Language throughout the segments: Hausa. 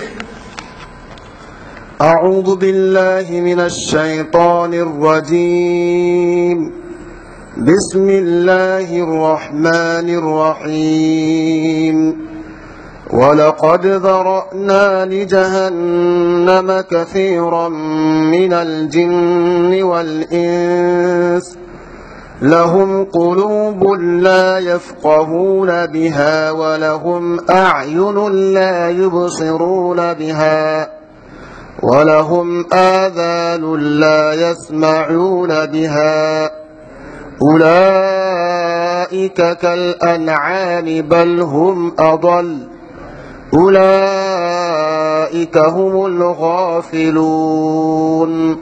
أعوذ بالله من الشيطان الرجيم بسم الله الرحمن الرحيم ولقد ذرأنا لجهنم كثيرا من الجن والإنس لهم قلوب لا يفقهون بها ولهم أعين لا يبصرون بها ولهم آذان لا يسمعون بها أولئك كالأنعام بل هم أضل أولئك هم الغافلون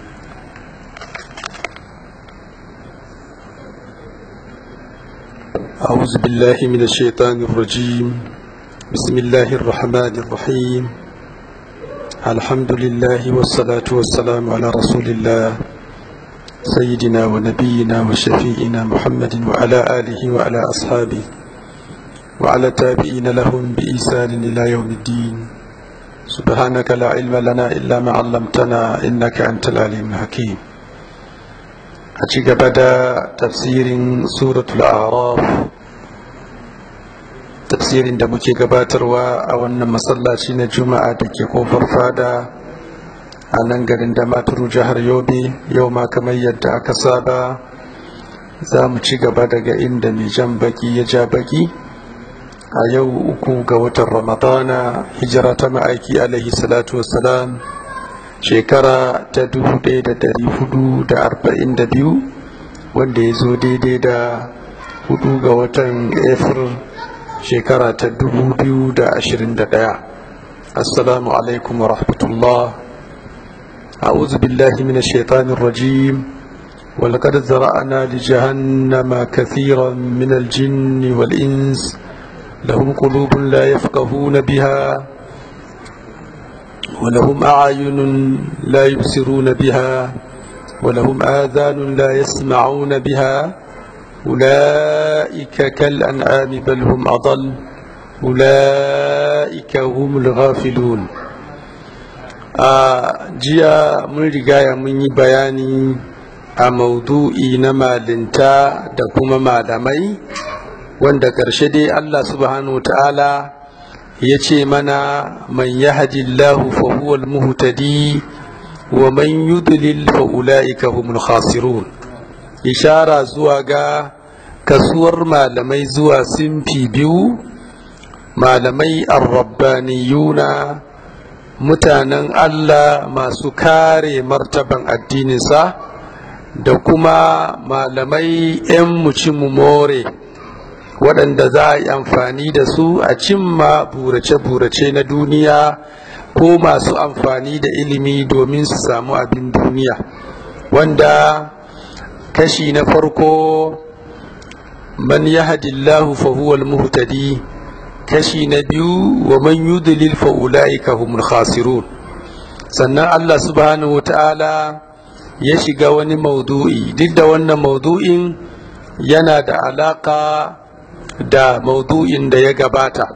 أعوذ بالله من الشيطان الرجيم بسم الله الرحمن الرحيم الحمد لله والصلاة والسلام على رسول الله سيدنا ونبينا وشفيئنا محمد وعلى آله وعلى أصحابه وعلى تابعين لهم بإحسان إلى يوم الدين سبحانك لا علم لنا إلا ما علمتنا إنك أنت العليم الحكيم أتيك بدا تفسير سورة الأعراف tafsirin da muke gabatarwa a wannan masallaci na juma'a da ke kofar fada a nan garin da maturu jihar yobe yau ma kamar yadda aka saba za mu ci gaba daga inda mai jan baki ya ja baki a yau uku ga watan ramadana hijira ta ma'aiki alaihi salatu wassalam shekara ta 1442 wanda ya zo daidai da hudu ga watan april shekara ta 2021 assalamu alaikum wa rahmatullah a'udhu billahi minash shaitanir rajim ولقد ذرأنا لجهنم كثيرا من الجن والإنس لهم قلوب لا يفقهون بها ولهم أعين لا يبصرون بها ولهم آذان لا يسمعون بها أولئك كالأنعام بل هم أضل أولئك هم الغافلون jiya mun rigaya mun yi bayani a maudu'i na malinta da kuma malamai wanda ƙarshe dai Allah subhanahu ta'ala ya ce mana man yahdillahu fa huwa al-muhtadi wa man yudlil fa ulaika humul khasirun ishara zuwa ga kasuwar malamai zuwa simfi biyu malamai arrabbaniyuna mutanen Allah masu kare martaban addininsa da kuma malamai 'yan mucimu more waɗanda za a yi amfani da su a cimma burace-burace na duniya ko masu amfani da ilimi domin su samu abin duniya wanda kashi na farko man yahdillahu fa huwa al-muhtadi kashi na biyu wa man yudlil fa ulaika humul khasirun sannan Allah subhanahu wataala ya shiga wani maudu'i duk da wannan maudu'in yana da alaka da maudu'in da ya gabata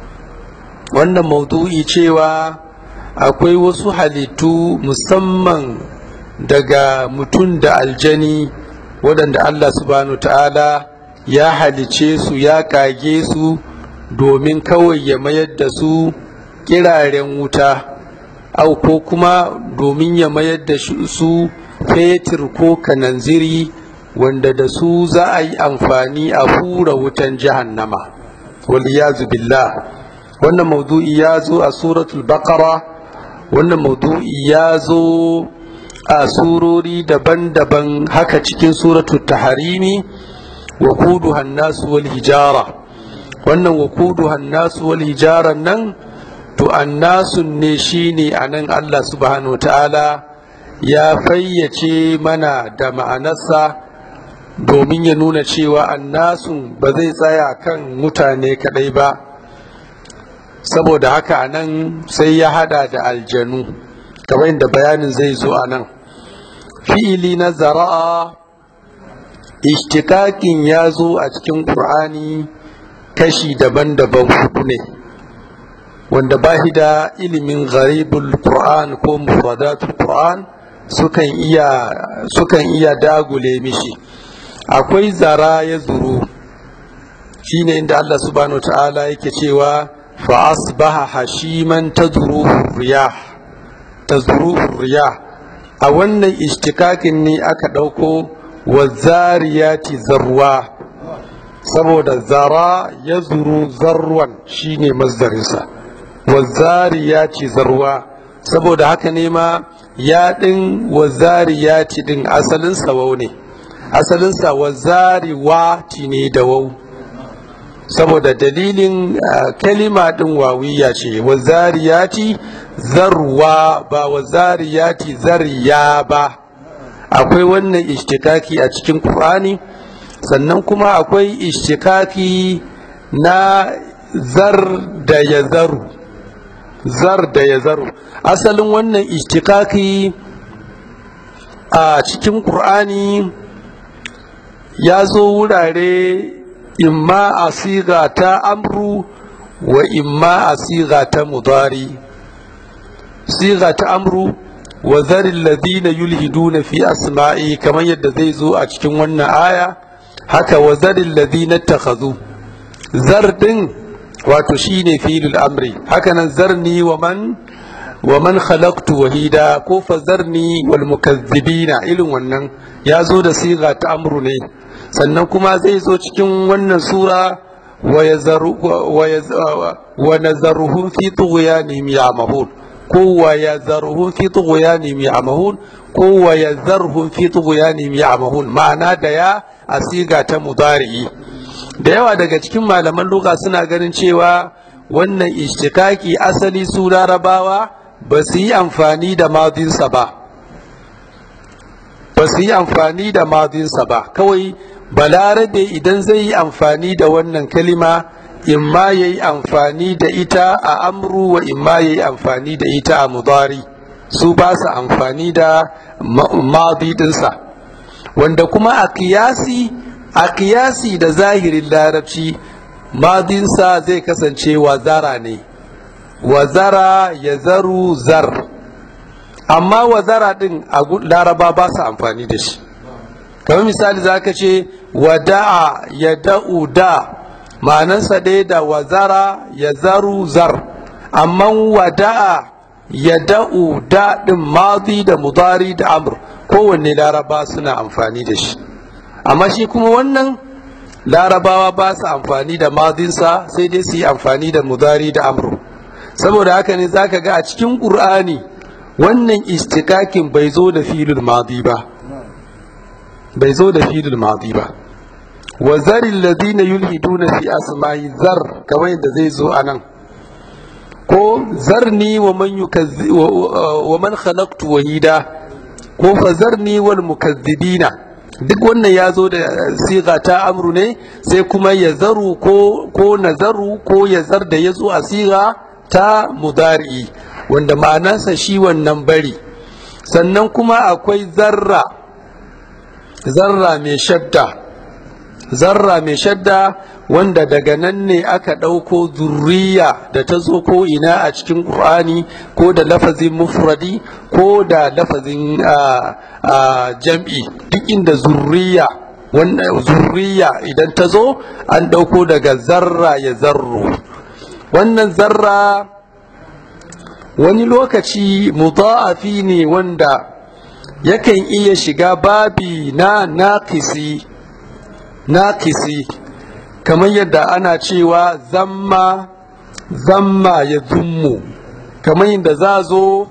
wannan maudu'i cewa akwai wasu halittu musamman daga mutum da aljani waɗanda Allah subhanahu ta'ala ya halice su ya kage su domin kawai ya mayar da su kiraren wuta au ko kuma domin ya mayar da su fetur ko kananziri wanda da su za a yi amfani a hura wutan jahannama waliyazu billah wannan maudu'i ya zo a suratul baqara wannan maudu'i ya zo a surori daban-daban haka cikin suratul taharimi wa kudu hannasu wal hijara wannan wa kudu hannasu wal hijara nan to annasun ne shine anan Allah subhanahu wa ta'ala ya fayyace mana da ma'anarsa domin ya nuna cewa annasun ba zai tsaya kan mutane kadai ba saboda haka anan sai ya hada da aljanu kamar inda bayanin zai zo a nan fi'ili na zara'a ishtikakin ya zo a cikin ƙur'ani kashi daban-daban hudu ne wanda ba shi da ilimin gharibul qur'an ko mufradatul qur'an sukan iya sukan iya dagule mishi akwai zara ya zuru shine inda Allah subhanahu ta'ala yake cewa fa asbaha hashiman tadruhu riyah tadruhu riyah a wannan ishtikakin ne aka ɗauko wa zariyati zarwa saboda zara ya zuru zarwan shine mazdarinsa wa zariyati zarwa saboda haka ne ma ya ɗin wa zariyati ɗin asalinsa wau ne asalinsa wa zariwati ne da wau saboda dalilin kalima ɗin wawiya ce wa zariyati zarwa ba wa zariyati zariya ba akwai wannan ishtikaki a cikin Qur'ani sannan kuma akwai ishtikaki na zar da ya zaru zar da ya zaru asalin wannan ishtikaki a cikin Qur'ani ya zo wurare imma a siga ta amru wa imma a siga ta mudari siga ta amru wa zarin ladina yulhiduna fi asma'i kamar yadda zai zo a cikin wannan aya haka wa zarin ladina takhazu zar din wato shine filul amri haka nan zarni wa man wa man khalaqtu wahida ko fa zarni wal mukazzibina irin wannan ya zo da siga ta amru ne sannan kuma zai zo cikin wannan sura wa nazaruhum fi tughyanihim ya'mahun ko wa yazarhum fi tughyanihim ya'mahun ko wa yazarhum fi tughyanihim ya'mahun ma'ana da ya asiga ta mudari da yawa daga cikin malaman lugha suna ganin cewa wannan ishtikaki asali su larabawa ba su yi amfani da madinsa ba ba su yi amfani da madinsa ba kawai balarabe idan zai yi amfani da wannan kalima imma ya yi amfani da ita a amru wa imma ya yi amfani da ita a mudari su ba su amfani da madidinsa wanda kuma a kiyasi a kiyasi da zahirin larabci madinsa zai kasance wazara ne wazara ya zaru zar amma wazara din a laraba ba su amfani da shi kamar misali za ka ce wada'a ya da'u da ma'anansa ɗaya da wazara ya zaru zar amma wada'a ya da'u da ɗin mazi da mudari da amur kowanne laraba suna amfani da shi amma shi kuma wannan larabawa ba su amfani da mazinsa sai dai su yi amfani da mudari da amur saboda haka ne za ka ga a cikin ƙur'ani wannan istikakin bai zo da filin mazi ba bai zo da filin mazi ba wa zarin ladina yulhiduna fi asma'i zar kamar yadda zai zo a nan ko zarni wa man wa man khalaqtu wahida ko fa zarni wal mukazzibina duk wannan ya zo da siga ta amru ne sai kuma ya zaru ko ko nazaru ko ya zar da ya zo a siga ta mudari wanda ma'anarsa shi wannan bari sannan kuma akwai zarra zarra mai shadda zarra mai shadda wanda daga nan ne aka ɗauko zurriya da ta zo ko ina a cikin ƙur'ani ko da lafazin mufradi ko da lafazin jam'i duk inda zurriya zurriya idan ta zo an ɗauko daga zarra ya zarro wannan zarra wani lokaci mudha'afi ne wanda yakan iya shiga babi na naƙisi naƙisi kamar yadda ana cewa zamma zamma ya zummu kamar yadda za zo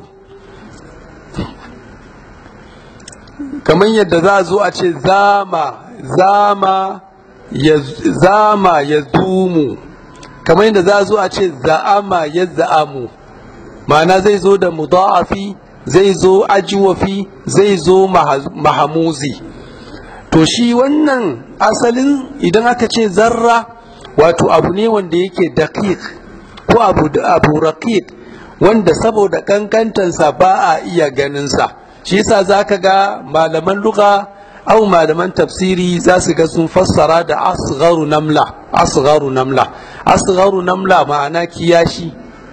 kamar yadda za zo a ce zama zama ya zama ya zumu kamar yadda za zo a ce za'ama ya za'amu ma'ana zai zo da mudha'afi zai zo ajiwafi zai zo mahamuzi to shi wannan asalin idan aka ce zarra wato abu ne wanda yake daqiq ko abu abu raqiq wanda saboda kankantansa ba a iya ganinsa shi yasa zaka ga malaman lugha au malaman tafsiri za su ga sun fassara da asgharu namla asgharu namla asgharu namla ma'ana kiyashi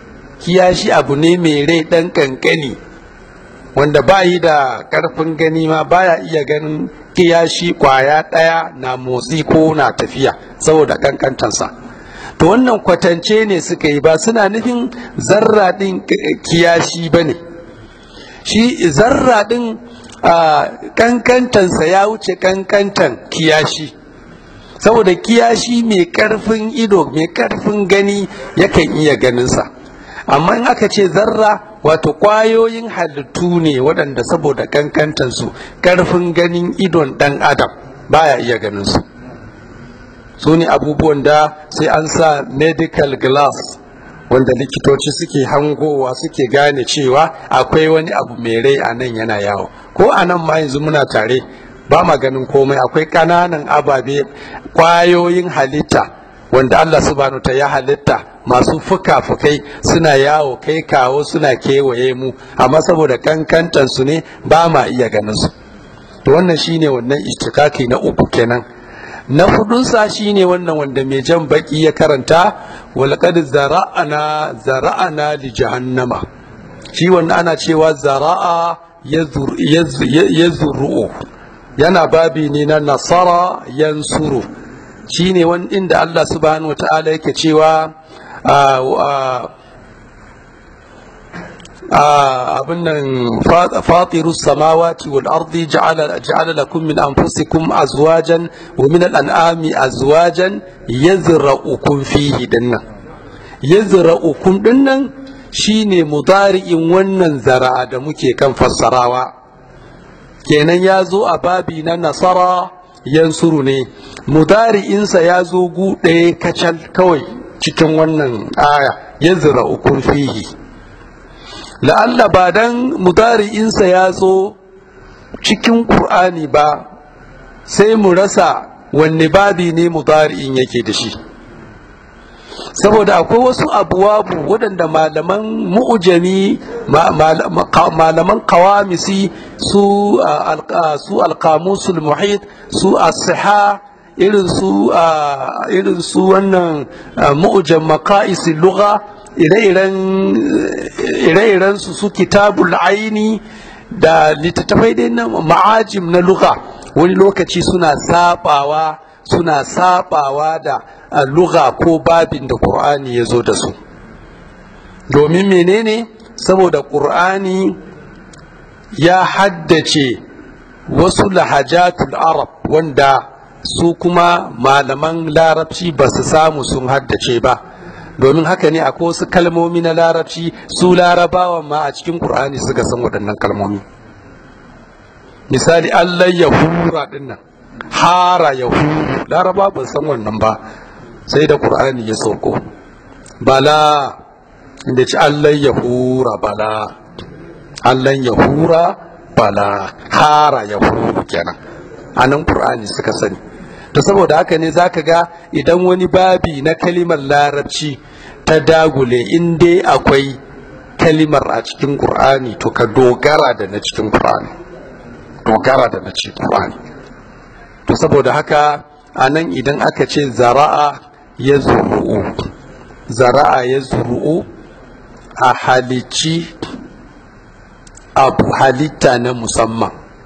kiyashi abu ne mai rai ɗan ƙanƙani wanda ba yi da ƙarfin gani ma baya iya ganin kiyashi ƙwaya ɗaya na motsi ko na tafiya saboda ƙanƙantansa to wannan kwatance ne suka yi ba suna nufin zarra ɗin kiyashi ba ne shi zarra ɗin ƙanƙantansa ya wuce ƙanƙantan kiyashi saboda kiyashi mai ƙarfin ido mai ƙarfin gani yakan iya ganinsa amma in aka ce zarra wato ƙwayoyin halittu ne waɗanda saboda ƙanƙantansu ƙarfin ganin idon ɗan adam baya iya ganinsu su ne abubuwan da sai an sa medical glass wanda likitoci suke hangowa suke gane cewa akwai wani abu mai rai a nan yana yawo ko a nan ma yanzu muna tare ba ma ganin komai akwai ƙananan ababe ƙwayoyin halitta wanda Allah subhanahu ta ya halitta masu fuka-fukai suna yawo kai kawo suna kewaye mu amma saboda kankantan su ne ba ma iya ganin su to wannan shine wannan istikaki na uku kenan na hudunsa shine wannan wanda mai jan baki ya karanta walqad zara'ana zara'ana li jahannama shi wannan ana cewa zara'a yazuru yana babi ne na nasara yansuru shine wani inda Allah subhanahu wa ta'ala yake cewa abin nan fatirus samawati wal ardi ja'ala lakum min anfusikum azwajan wa min al-an'ami azwajan yazra'ukum fihi dinnan yazra'ukum dinnan shine mudari'in wannan zara'a da muke kan fassarawa kenan ya zo a babi na nasara yansuru ne mudari'insa ya zo gu ɗaya kacal kawai cikin wannan aya yazra'ukum fihi la'alla ba dan mudari'insa ya zo cikin ƙur'ani ba sai mu rasa wanne babi ne mudari'in yake da shi saboda akwai wasu abuwabu waɗanda malaman mu'ujami malaman kawamisi su su alkamusul muhit su asiha irin su irin su wannan mu'ujam maka'isin lugha ire-iren su su kitabul aini da littattafai dai na ma'ajim na luga wani lokaci suna sabawa suna sabawa da luga ko babin da ƙur'ani ya zo da su domin menene saboda ƙur'ani ya haddace wasu lahajatul arab wanda su kuma malaman larabci ba su samu sun haddace ba domin haka ne akwai wasu kalmomi na larabci su larabawan ma a cikin ƙur'ani suka san waɗannan kalmomi misali allah ya hura dinnan hara ya huru laraba ban san wannan ba sai da ƙur'ani ya sauko bala inda ci allah ya hura bala allah ya hura bala hara ya huru kenan a nan ƙur'ani suka sani to saboda haka ne zaka ga idan wani babi na kalimar larabci ta dagule in dai akwai kalimar a cikin ƙur'ani to ka dogara da na cikin ƙur'ani dogara da na cikin ƙur'ani to saboda haka a nan idan aka ce zara'a ya zuru'u zara'a ya zuru'u a halicci abu halitta na musamman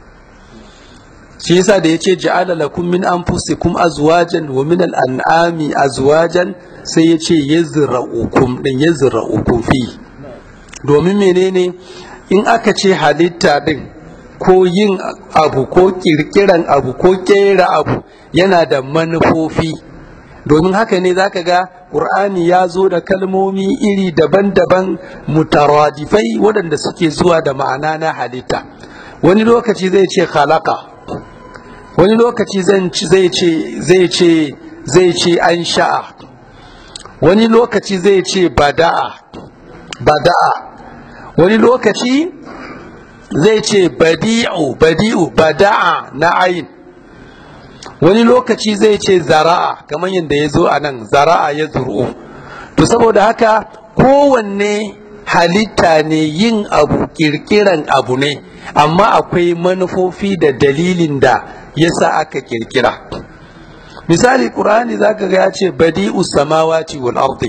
shi yasa da yace ja'ala lakum min anfusikum azwajan wa min al-an'ami azwajan sai yace yazra'ukum din yazra'ukum fi domin menene in aka ce halitta din ko yin abu ko kirkiran abu ko kera abu yana da manufofi domin haka ne zaka ga Qur'ani ya zo da kalmomi iri daban-daban mutaradifai waɗanda suke zuwa da ma'ana na halitta wani lokaci zai ce khalaqa wani lokaci zai ce zai ce zai ce an sha'a wani lokaci zai ce bada'a bada'a wani lokaci zai ce badi'u badi'u bada'a na ayin wani lokaci zai ce zara'a kamar yadda ya zo a nan zara'a ya zuru to saboda haka kowanne halitta ne yin abu kirkiran abu ne amma akwai manufofi da dalilin da yasa aka kirkira misali qur'ani zaka ga ya ce badi'u samawati wal ardi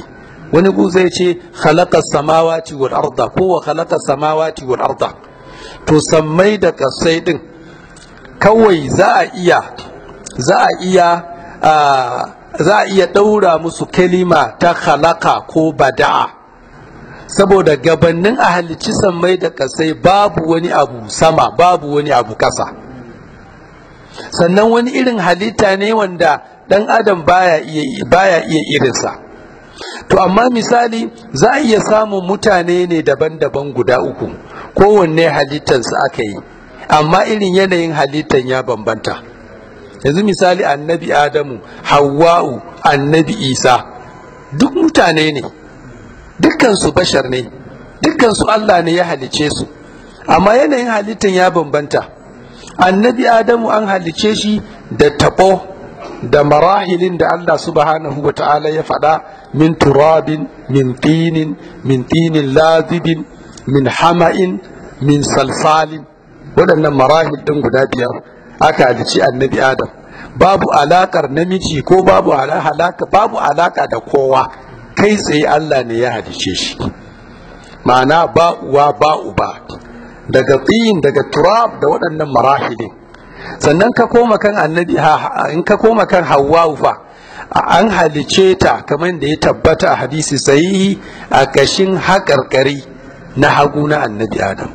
wani gu zai ce khalaqa samawati wal arda ko wa khalaqa samawati wal arda to sammai da kasai din kawai za a iya za a iya za a iya ɗaura musu kalima ta khalaqa ko bada'a saboda gabanin a halicci sammai da kasai babu wani abu sama babu wani abu kasa sannan wani irin halitta ne wanda ɗan adam baya iya baya iya irinsa to amma misali za a iya samun mutane ne daban-daban guda uku kowanne halittansa aka yi amma irin yanayin halittan ya bambanta yanzu misali annabi adamu hawwa'u annabi isa duk mutane ne dukkansu bashar ne dukkansu allah ne ya halice su amma yanayin halittan ya bambanta annabi adamu an halice shi da taɓo da marahilin da allah subhanahu wa ta'ala ya faɗa min turabin min tinin min tinin lazibin min hama'in min salsalin waɗannan marahil ɗin guda biyar aka halici annabi adam babu alakar namiji ko babu alaka babu alaka da kowa kai tsaye Allah ne ya halice shi ma'ana ba uwa ba uba daga tsin daga turab da waɗannan marahilin sannan ka koma kan annabi in ka koma kan hawwa fa an halice ta kamar da ya tabbata a hadisi sahihi a kashin haƙarƙari na hagu na annabi adam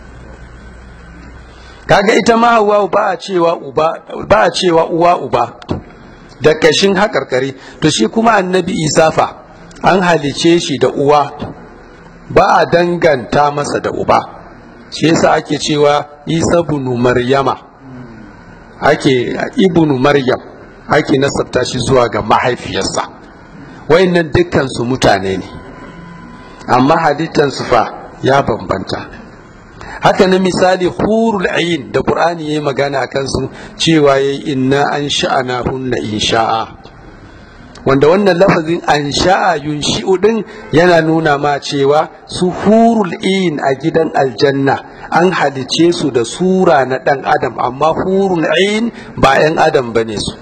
kaga ita ma hawa ba a cewa uba ba a cewa uwa uba da kashin haƙarƙari to shi kuma annabi isa fa an halice shi da uwa ba a danganta masa da uba shi yasa ake cewa isa bunu maryama ake ibnu maryam ake nasabta shi zuwa ga mahaifiyarsa wayannan dukkan su mutane ne amma halittansu fa ya bambanta haka na misali hurul ayin da qur'ani yayi magana a kansu cewa yayi inna an sha'ana hunna insha'a wanda wannan lafazin an sha'a yunshi'u din yana nuna ma cewa su hurul ayin a gidan aljanna an halice su da sura na dan adam amma hurul ayin ba 'yan adam bane su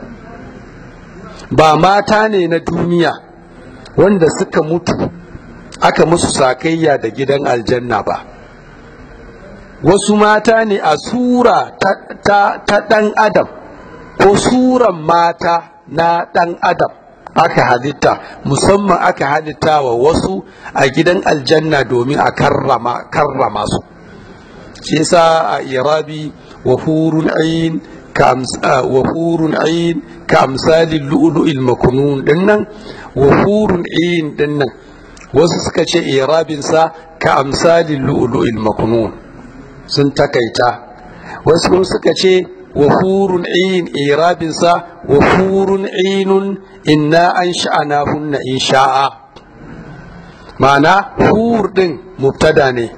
ba mata ne na duniya wanda suka mutu aka musu sakayya da gidan aljanna ba wasu mata ne a sura ta, ta, ta ɗan adam ko suran mata na ɗan adam aka halitta musamman aka halitta wa wasu a gidan aljanna domin a karrama, karrama su shi yasa a irabi wa hurun ayin wa hurun ayin ka amsalin lu'lu'il makunun dinnan wa hurun ayin dinnan wasu suka ce irabinsa ka amsalin lu'lu'il makunun sun takaita wasu kuma suka ce wa hurun ayin irabinsa wa hurun ayinun inna an sha'ana hunna in sha'a ma'ana hur din mubtada ne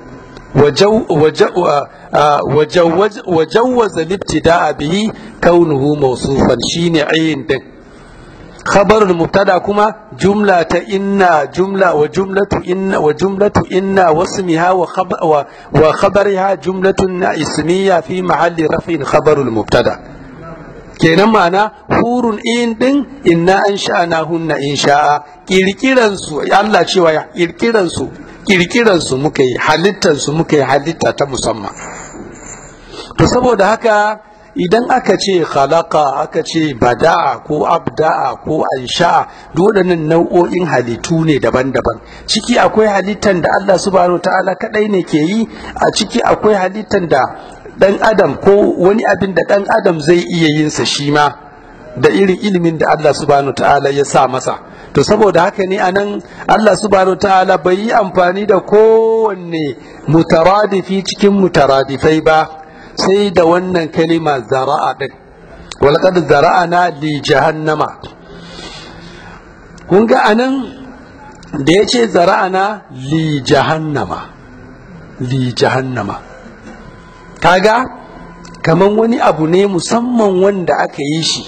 وجوز الابتداء به كونه موصوفا شين عين دك خبر المبتدا كما جملة إن جملة وجملة إن وجملة إن واسمها وخبر وخبرها جملة اسمية في محل رفع خبر المبتدا kenan ma'ana hurun in din inna an sha'ana hunna in sha'a kirkiran su Allah cewa ya kirkiran su kirkiran su muka yi halittar su muka yi halitta ta musamman to saboda haka idan aka ce khalaqa aka ce bada'a ko abda'a ko ansha'a duk waɗannan nau'o'in halittu ne daban-daban ciki akwai halittan da Allah subhanahu ta'ala kadai ne ke yi a ciki akwai halittan da dan adam ko wani abin da dan adam zai iya yin sa shi ma da irin ilimin da Allah subhanahu ta'ala ya sa masa to saboda haka ne anan Allah subhanahu ta'ala bai yi amfani da kowanne mutaradifi cikin mutaradifai ba sai da wannan kalima zara'a din walqad zara'ana li jahannama kun ga anan da yace zara'ana li jahannama li jahannama kaga kaman wani abu ne musamman wanda aka yi shi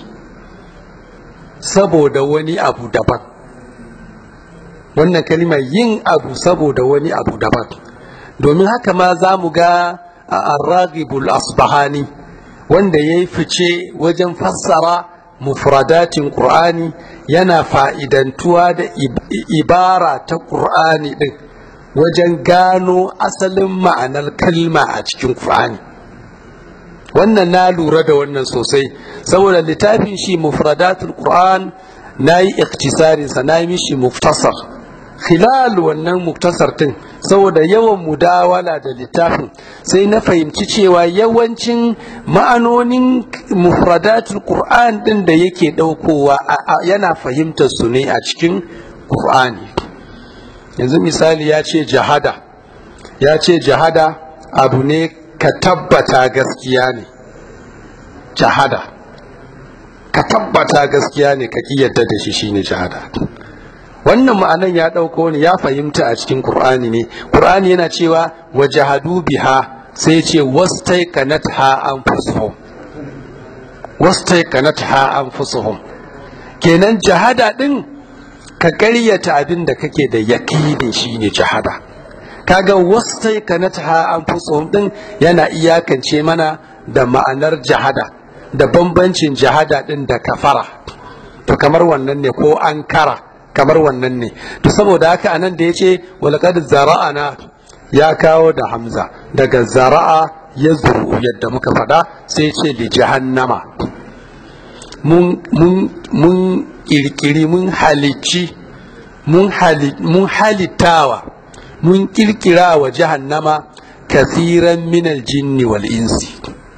saboda wani abu daban wannan kalima yin abu saboda wani abu daban domin haka ma za mu ga a arragibul asbahani wanda ya yi fice wajen fassara mufradatin qur'ani yana fa'idantuwa da ibara ta qur'ani din wajen gano asalin ma'anar kalma a cikin qur'ani wannan na lura da wannan sosai saboda littafin shi mufradatul qur'an na yi iktisarinsa na yi mishi muftasar khilal wannan muktasar din saboda yawan mudawala da littafin sai na fahimci cewa yawancin ma'anonin mufradatul qur'an din da yake daukowa yana fahimtar su ne a cikin qur'ani yanzu misali ya ce jahada ya ce jahada abu ne ka tabbata gaskiya ne jahada ka tabbata gaskiya ne ka yadda da shi shine jahada wannan ma'anan ya ɗauko ne ya fahimta a cikin Kur'ani ne Kur'ani yana cewa wa jahadu biha sai ce wastai kanat ha anfusuhum wastai kanat ha anfusuhum kenan jahada din ka ƙaryata abin da kake da yakinin shine jahada kaga wastai kanat ha anfusuhum din yana iyakance mana da ma'anar jahada da bambancin jahada din da kafara to kamar wannan ne ko ankara kamar wannan ne to saboda haka anan da yace walaqad zara'ana ya kawo da hamza daga zara'a ya zuru yadda muka faɗa sai ce li jahannama mun mun mun kirkiri mun halicci mun mun halittawa mun kirkira wa jahannama kasiran minal jinni wal insi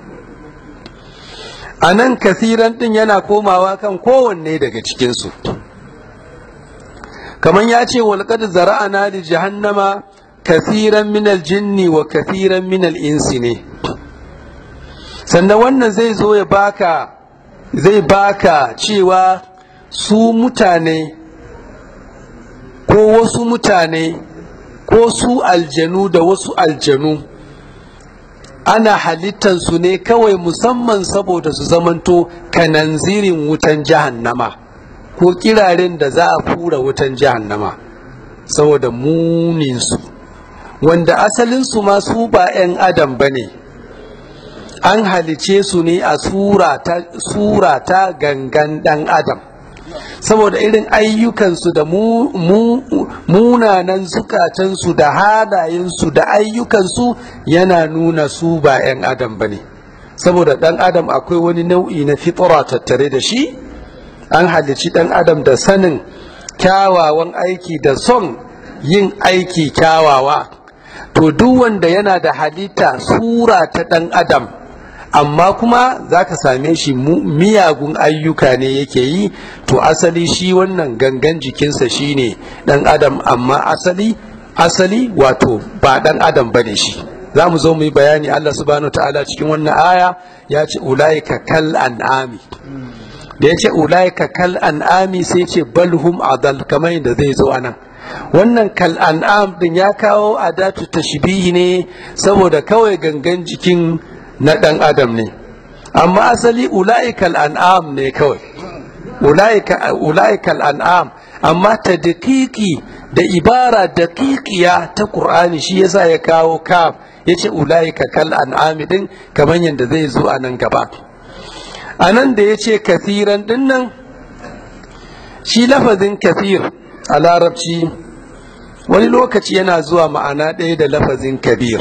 a nan kasiran ɗin yana komawa kan kowanne daga cikinsu kamar ya ce walƙad zara'ana li jahannama kasiran minal jinni wa kasiran minal insi ne sannan wannan zai zo ya baka zai baka cewa su mutane ko wasu mutane ko su aljanu da wasu aljanu ana halittansu ne kawai musamman saboda su zamanto kananzirin wutan jahannama ko kiraren da za a fura wutan jahannama saboda muninsu wanda asalinsu ma su ba 'yan adam ba ne an halice su ne a sura ta gangan ɗan adam saboda irin ayyukansu da munanan zukatansu da halayensu da ayyukansu yana nuna su ba 'yan adam ba ne saboda ɗan adam akwai wani nau'i na fitra tattare da shi an halici ɗan adam da sanin kyawawan aiki da son yin aiki kyawawa to duk wanda yana da halitta sura ta ɗan adam amma kuma za ka same shi miyagun ayyuka ne yake yi to asali shi wannan gangan jikinsa shi ne ɗan adam amma asali asali wato ba ɗan adam ba ne shi za mu zo mu yi bayani Allah subhanahu ta'ala cikin wannan aya ya ce ulaika kal an'ami da ya ce ulaika kal an'ami sai ce balhum adal kamar yadda zai zo anan wannan kal an'am din ya kawo adatu tashbihi ne saboda kawai gangan jikin na ɗan adam ne amma asali ula'ikal an'am ne kawai ula'ikal an'am amma ta daƙiƙi da ibara daƙiƙiya ta ƙur'ani shi yasa ya kawo kaf ya ce ula'ika kal an'ami din kamar yadda zai zo a nan gaba a nan da ya ce kathiran din nan shi lafazin kathir a larabci wani lokaci yana zuwa ma'ana ɗaya da lafazin kabir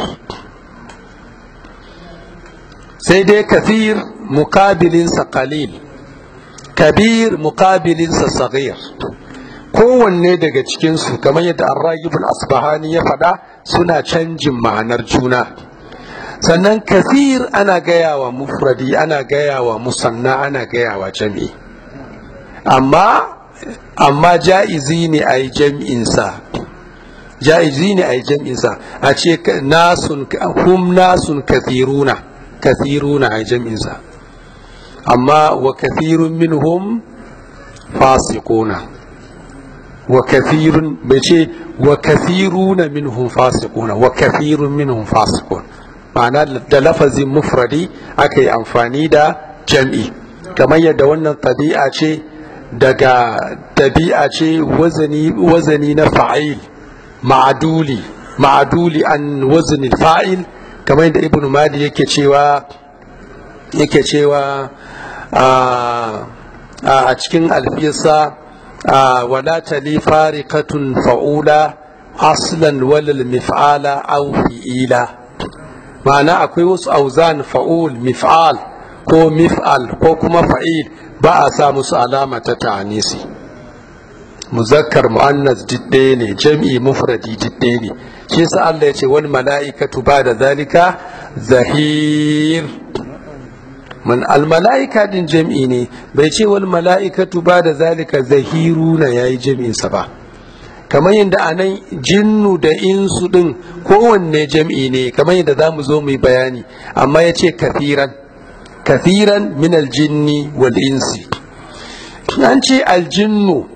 sai dai kathir mukabilinsa qalil kabir mukabilinsa sagir kowanne daga cikinsu kamar yadda arragibul asbahani ya faɗa suna canjin ma'anar juna sannan kathir ana gaya wa mufradi ana gaya wa musanna ana gaya wa jami'i amma amma ja'izi ne a yi jam'insa ja'izi ne a yi jam'insa a ce nasun hum nasun kathiruna kathiruna a jam'insa amma wa kathirun minhum fasiquna wa kathirun bai ce wa kathiruna minhum fasiquna wa kathirun minhum fasiqun ma'ana da lafazin mufradi aka yi amfani da jam'i kamar yadda wannan tabi'a ce daga tabi'a ce wazani wazani na fa'il ma'aduli ma'aduli an wazni fa'il kamar yadda ibnu mali yake cewa yake cewa a cikin alfiyarsa wala tali fariqatun fa'ula aslan walal mif'ala aw fi'ila ma'ana akwai wasu auzan fa'ul mif'al ko mif'al ko kuma fa'il ba a sa musu alama ta ta'anisi muzakkar mu'annas didde ne jam'i mufradi didde ne shi yasa Allah ya ce wal mala'ikatu ba da zalika zahir man al mala'ika din jam'i ne bai ce wal mala'ikatu ba da zalika zahiruna yayi jam'in sa ba kamar yadda a nan jinnu da insu ɗin kowanne jam'i ne kamar yadda za mu zo mu yi bayani amma ya ce kafiran kafiran min aljinni wal insi an ce aljinnu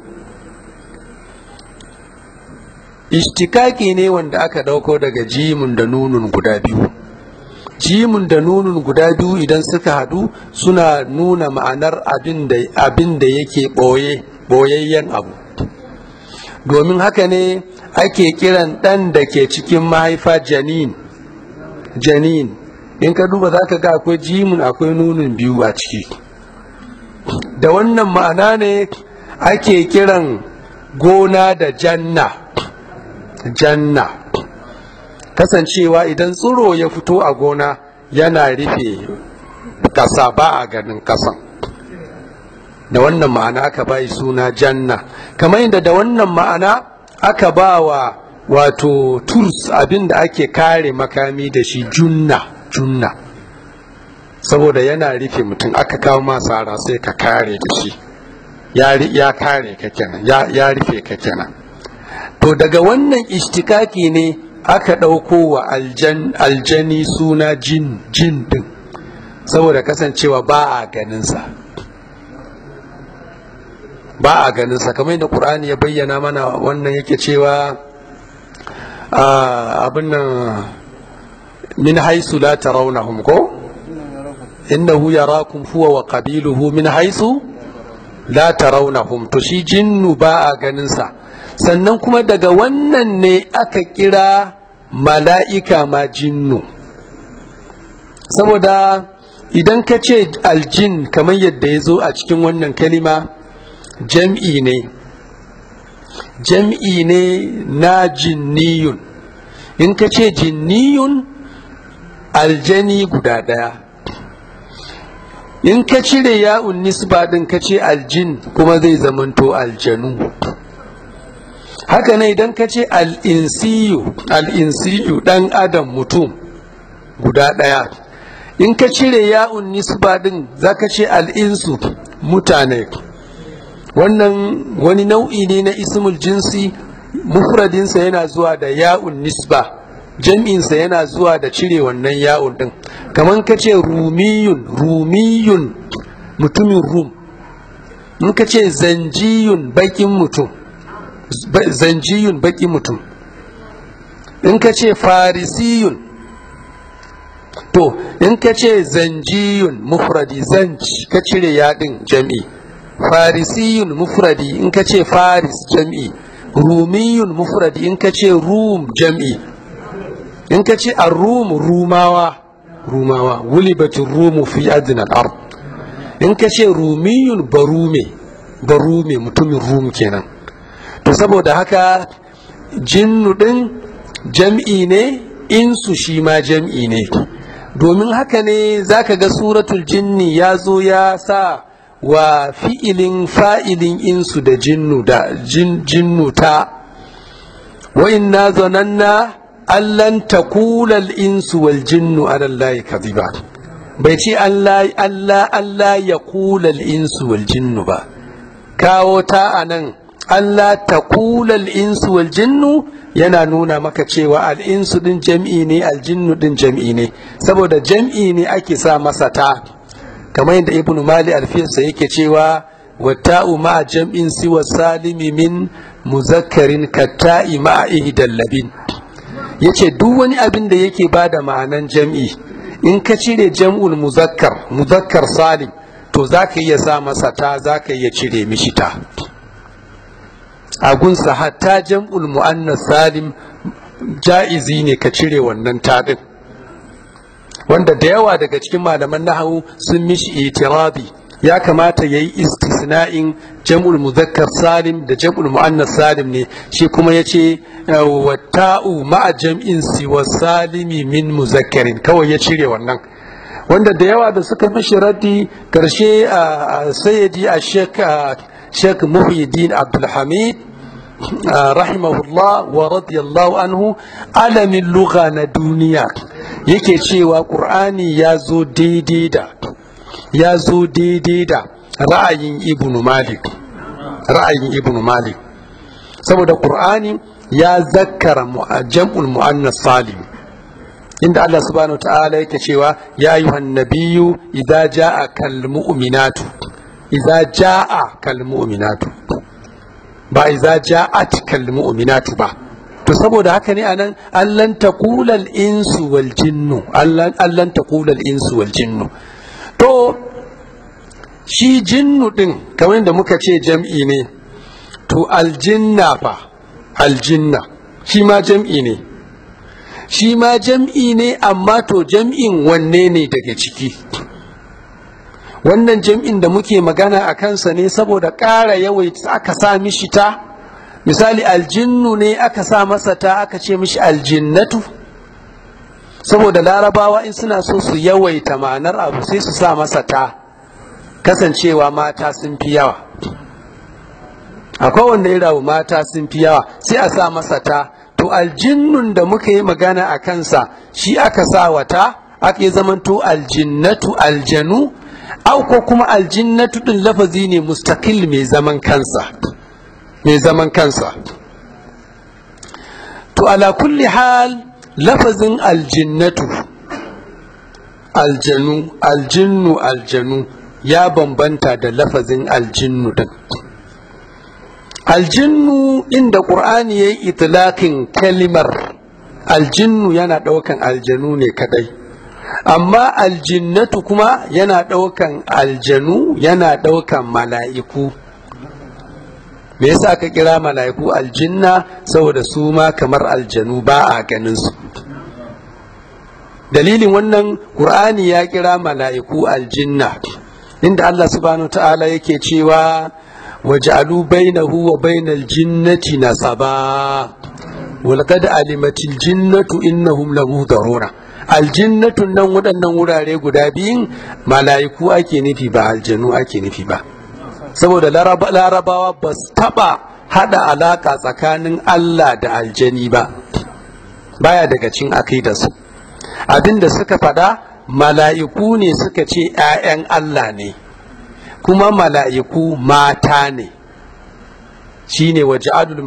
ishtikaki ne wanda aka ɗauko daga jimun da nunun guda biyu jimun da nunun guda biyu idan suka haɗu suna nuna ma'anar abin da yake ɓoye ɓoyayyen abu domin haka ne ake kiran ɗan da ke cikin mahaifa janin janin in ka duba za ka ga akwai jimin akwai nunin biyu a ciki da wannan ma'ana ne ake kiran gona da janna janna kasancewa idan tsiro ya fito a gona yana rufe ƙasa ba a ganin ƙasan da wannan ma'ana aka bai suna janna kamar yadda da wannan ma'ana aka ba wa wato turs abin da ake kare makami da shi junna junna saboda yana rufe mutum aka kawo masara sai ka kare da shi ya kare ka kenan ya rufe ka kenan to daga wannan ishtikaki ne aka ɗauko wa aljani suna jin jin din saboda kasancewa ba a ganinsa ba a ganin sa kamar yadda Qur'ani ya bayyana mana wannan yake cewa abin nan min haisu la tarawnahum ko innahu yarakum huwa wa qabiluhu min haisu la tarawnahum to shi jinnu ba a ganin sa sannan kuma daga wannan ne aka kira mala'ika ma jinnu saboda idan ka ce aljin kamar yadda ya zo a cikin wannan kalima jam'i ne jam'i ne na jinniyun in ka ce jinniyun aljani guda ɗaya in ka cire ya'un nisba ɗin ka ce aljin kuma zai zamanto aljanu haka ne idan ka ce al'insiyu al'insiyu ɗan adam mutum guda ɗaya in ka cire ya'un nisba ɗin za ka ce al'insu mutane wannan wani nau'i ne na ismul jinsi mufradinsa yana zuwa da ya'un nisba jam'insa yana zuwa da cire wannan ya'un din kamar ka ce rumiyun rumiyun mutumin rum in ka ce zanjiyun bakin mutum zanjiyun bakin mutum in ka ce farisiyun to in ka ce zanjiyun mufradi zanci ka cire yaɗin jam'i farisiyun mufradi in ka ce faris jam'i rumiyun mufradi in ka ce rum jam'i in ka ce rum rumawa rumawa wulibatin rumu fi adnan ard in ka ce rumiyun barume barume mutumin rum kenan to saboda haka jinnu din jam'i ne insu shi ma jam'i ne domin haka ne zaka ga suratul jinni ya zo ya sa wa fi'ilin fa'ilin insu da jinnu da jinnu ta wa inna zananna allan takulal insu wal jinnu alallahi kadhiba bai ce Allah Allah Allah ya kulal insu wal jinnu ba kawo ta anan Allah takulal insu wal jinnu yana nuna maka cewa al'insu din jam'i ne aljinnu din jam'i ne saboda jam'i ne ake sa masa ta kamar yadda ibnu mali alfiyarsa yake cewa wata'u ma'a jam'in siwa salimi min muzakkarin katta'i ma'a ihdal labin yace duk wani abin da yake bada ma'anan jam'i in ka cire jam'ul muzakkar muzakkar salim to zaka iya sa masa ta zaka iya cire mishi ta a gunsa hatta jam'ul mu'annas salim ja'izi ne ka cire wannan ta din wanda da yawa daga cikin malaman nahawu sun mishi itirabi ya kamata ya yi istisna'in jam'ul muzakkar salim da jam'ul mu'annas salim ne shi kuma ya ce wa ta'u ma'a jam'in siwa salimi min muzakkarin kawai ya cire wannan wanda da yawa da suka mishi raddi karshe a sayyidi a shek muhyiddin abdulhamid rahimahullah wa radiyallahu anhu alamin lugha na duniya yake cewa ƙur'ani ya zo daidai da ya zo daidai da ra'ayin ibn malik ra'ayin ibn malik saboda ƙur'ani ya zakkara jam'ul mu'annas salim inda Allah subhanahu wa ta'ala yake cewa ya ayyuhan nabiyyu idza jaa kal mu'minatu idza jaa kal mu'minatu ba idza ja'at kal mu'minatu ba to saboda haka ne anan allan taqula al insu wal jinnu allan allan taqula al insu wal jinnu to shi jinnu din kamar da muka ce jam'i ne to aljinna fa aljinna shi ma jam'i ne shi ma jam'i ne amma to jam'in wanne ne daga ciki wannan jam'in da muke magana a kansa ne saboda ƙara yawaita aka sa mishi ta misali aljinnu ne aka sa masa ta aka ce mishi aljinnatu saboda larabawa in suna so su yawaita ma'anar abu sai su sa masa ta kasancewa mata sun fi yawa akwai wanda ya rabu mata sun fi yawa sai a sa masa ta to aljinnun da muka yi magana a kansa shi aka sa wata aka yi zamanto aljinnatu aljanu au ko kuma aljinnatu din lafazi ne mustaqil mai zaman kansa mai zaman kansa to ala kulli hal lafazin aljinnatu aljanu aljinnu aljanu ya bambanta da lafazin aljinnu din aljinnu inda ƙur'ani ya yi itilakin kalimar aljinnu yana ɗaukan aljanu ne kadai amma aljinnatu kuma yana ɗaukan aljanu yana ɗaukan mala'iku me yasa aka kira mala'iku aljinna saboda su ma kamar aljanu ba a ganin su dalilin wannan ƙur'ani ya kira mala'iku aljinna inda Allah subhanahu ta'ala yake cewa وجعلوا بينه وبين الجنة نسبا ولقد علمت الجنة إنهم لمهضرون الجنة nan waɗannan wurare guda biyun mala'iku ake nufi ba aljanu ake nufi ba saboda larabawa ba su taɓa haɗa alaƙa tsakanin Allah da aljani ba baya daga cin akidarsu abinda suka faɗa mala'iku ne suka ce ‘ya'yan Allah ne’ kuma mala'iku mata ne shi ne waja'alul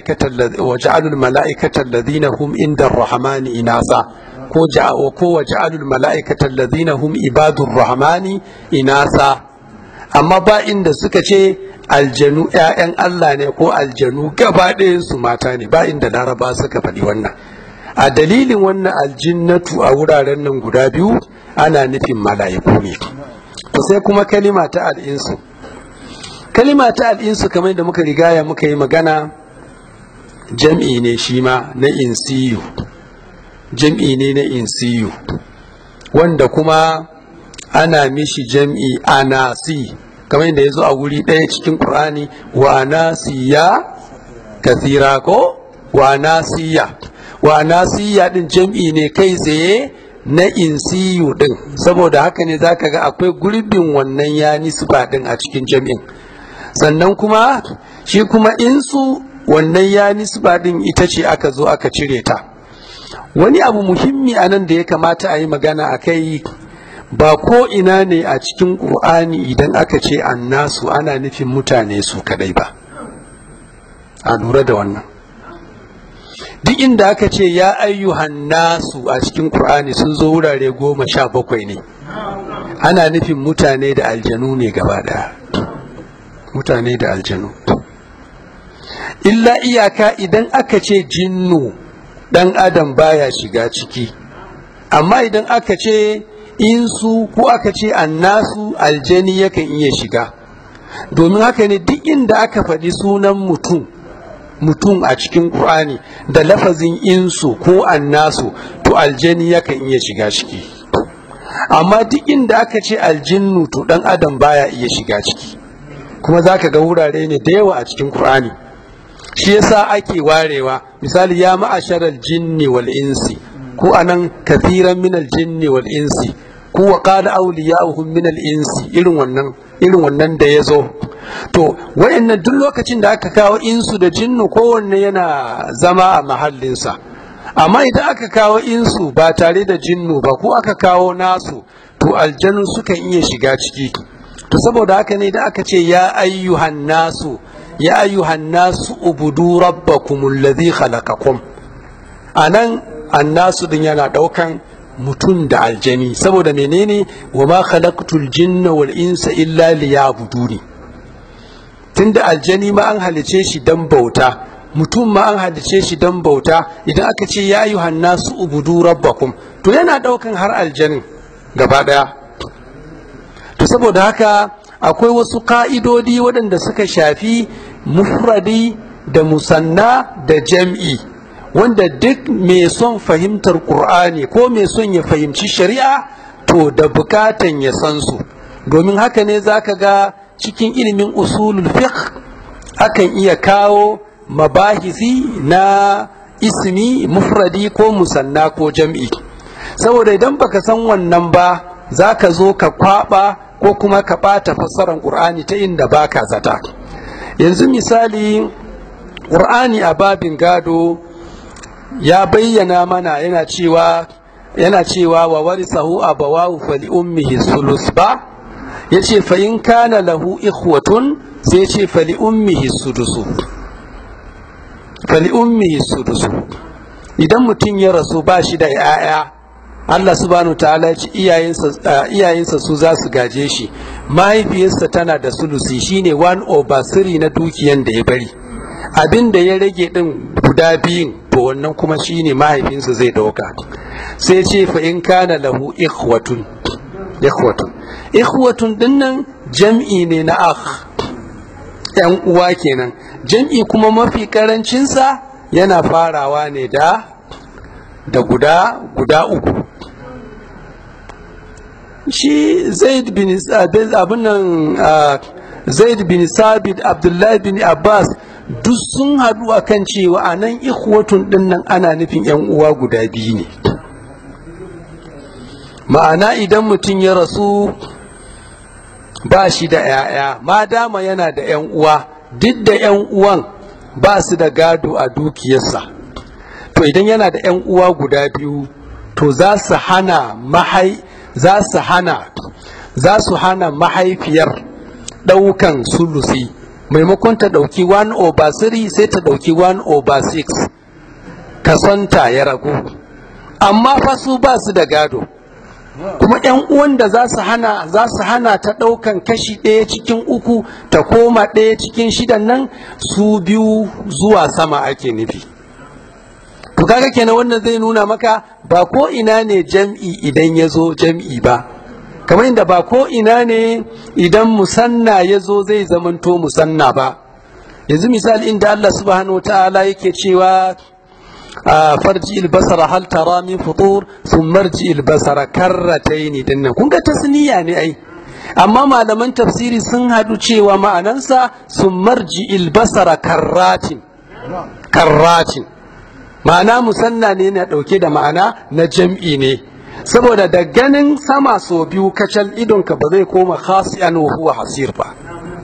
mala'ikatar ladina hum inda rahamani inasa ko waja'alul mala'ikatar ladina hum ibadun rahamani inasa amma ba inda suka ce aljanu ‘ya'yan Allah ne ko aljanu gaba su mata ne ba inda laraba suka faɗi wannan a dalilin wannan aljinnatu a wuraren nan guda biyu ana nufin mala'iku ne to sai kuma kalima ta al'insu kalima ta al'insu kamar da muka rigaya muka yi magana jam'i ne shi ma na insiyu jam'i ne na insiyu wanda kuma ana mishi jam'i anasi kamar da ya zo a wuri ɗaya cikin ƙur'ani wa anasiya kathira ko wa anasiya wa anasiya ɗin jam'i ne kai tsaye na insiyu din saboda haka ne zaka ga akwai gurbin wannan ya nisba din a cikin jami'in sannan kuma shi kuma insu wannan ya nisba din ita ce aka zo aka cire ta wani abu muhimmi a nan da ya kamata a yi magana a kai ba ko ina ne a cikin ƙur'ani idan aka ce annasu ana nufin mutane su kadai ba a lura da wannan duk inda aka ce ya ayyuhan nasu a cikin Kur'ani sun zo wurare goma sha bakwai ne ana nufin mutane da aljanu ne gaba daya mutane da aljanu illa iyaka idan aka ce jinnu dan adam baya shiga ciki amma idan aka ce insu ko aka ce annasu aljani yakan iya shiga domin haka ne duk inda aka faɗi sunan mutum mutum a cikin Qur'ani da lafazin insu ko annasu to aljani yakan iya shiga ciki amma duk inda aka ce aljinnu to dan adam baya iya shiga ciki kuma zaka ga wurare ne da yawa a cikin qur'ani shi yasa ake warewa misali ya ma'asharal jinni wal insi ko anan kathiran min al jinni wal insi ko wa qala awliya'uhum min al insi irin wannan irin wannan da ya zo to wayannan duk lokacin da aka kawo insu da jinnu kowanne yana zama a mahallinsa amma idan aka kawo insu ba tare da jinnu ba ko aka kawo nasu to aljanu sukan iya shiga ciki to saboda haka ne da aka ce ya ayyuhan nasu ya ayyuhan nasu ubudu rabbakum alladhi khalaqakum anan annasu din yana daukan mutum da aljani saboda menene wa ma khalaqtul jinna wal insa illa liya'buduni tunda aljani ma an halice shi dan bauta mutum ma an halice shi dan bauta idan aka ce ya ayyuhan nasu ubudu rabbakum to yana daukan har aljanin gaba daya to saboda haka akwai wasu ka'idodi waɗanda suka shafi mufradi da musanna da jam'i wanda duk mai son fahimtar ƙur'ani ko mai son ya fahimci shari'a to da bukatan ya san su domin haka ne za ka ga cikin ilimin usulul fiqh akan iya kawo mabahisi na ismi mufradi ko musanna ko jam'i saboda idan baka san wannan ba za ka zo ka kwaba ko kuma ka ɓata fassarar ƙur'ani ta inda baka zata yanzu misali ƙur'ani a babin gado ya bayyana mana yana cewa yana cewa wa warisahu abawahu fali ummihi sulus ba yace fa in kana lahu ikhwatun sai yace fali ummihi sudusu fali ummihi sudusu idan mutum ya rasu ba shi da 'ya'ya Allah subhanahu ta'ala ya ce iyayensa su za su gaje shi mahaifiyarsa tana da sulusi shine one over three na dukiyan da ya bari abin da ya rage din guda biyun to wannan kuma shine mahaifinsa zai dauka sai ce fa in kana lahu ikhwatun ikhwatun ikhwatun dinnan jam'i ne na akh yan uwa kenan jam'i kuma mafi karancinsa yana farawa ne da da guda guda uku shi zaid bin abin nan zaid bin sabit abdullahi bin abbas duk sun haɗu a kan cewa a nan ikhwatun ɗin nan ana nufin yan uwa guda biyu ne ma'ana idan mutum ya rasu ba shi da 'ya'ya ma dama yana da 'yan uwa duk da 'yan uwan ba su da gado a dukiyarsa to idan yana da 'yan uwa guda biyu to za su hana mahai za su hana za su hana mahaifiyar ɗaukan sulusi maimakon ta ɗauki 1 over 3 sai ta ɗauki 1 over 6 kasonta ya ragu amma fa su ba su da gado kuma yan uwan da za su hana za su hana ta ɗaukan kashi ɗaya cikin uku ta koma ɗaya cikin shidan nan su biyu zuwa sama ake nufi to kaga kenan wannan zai nuna maka ba ko ina ne jam'i idan ya zo jam'i ba kamar inda ba ko ina ne idan musanna ya zo zai zamanto musanna ba yanzu misali inda Allah subhanahu ta'ala yake cewa farji albasara hal tara min futur sun marji albasara karrataini dinnan kun ga tasniya ne ai amma malaman tafsiri sun hadu cewa ma'anansa sun marji albasara karratin karratin ma'ana musanna ne na dauke da ma'ana na jam'i ne saboda da ganin sama so biyu kacal idonka ba zai koma khasi'an wa huwa hasir ba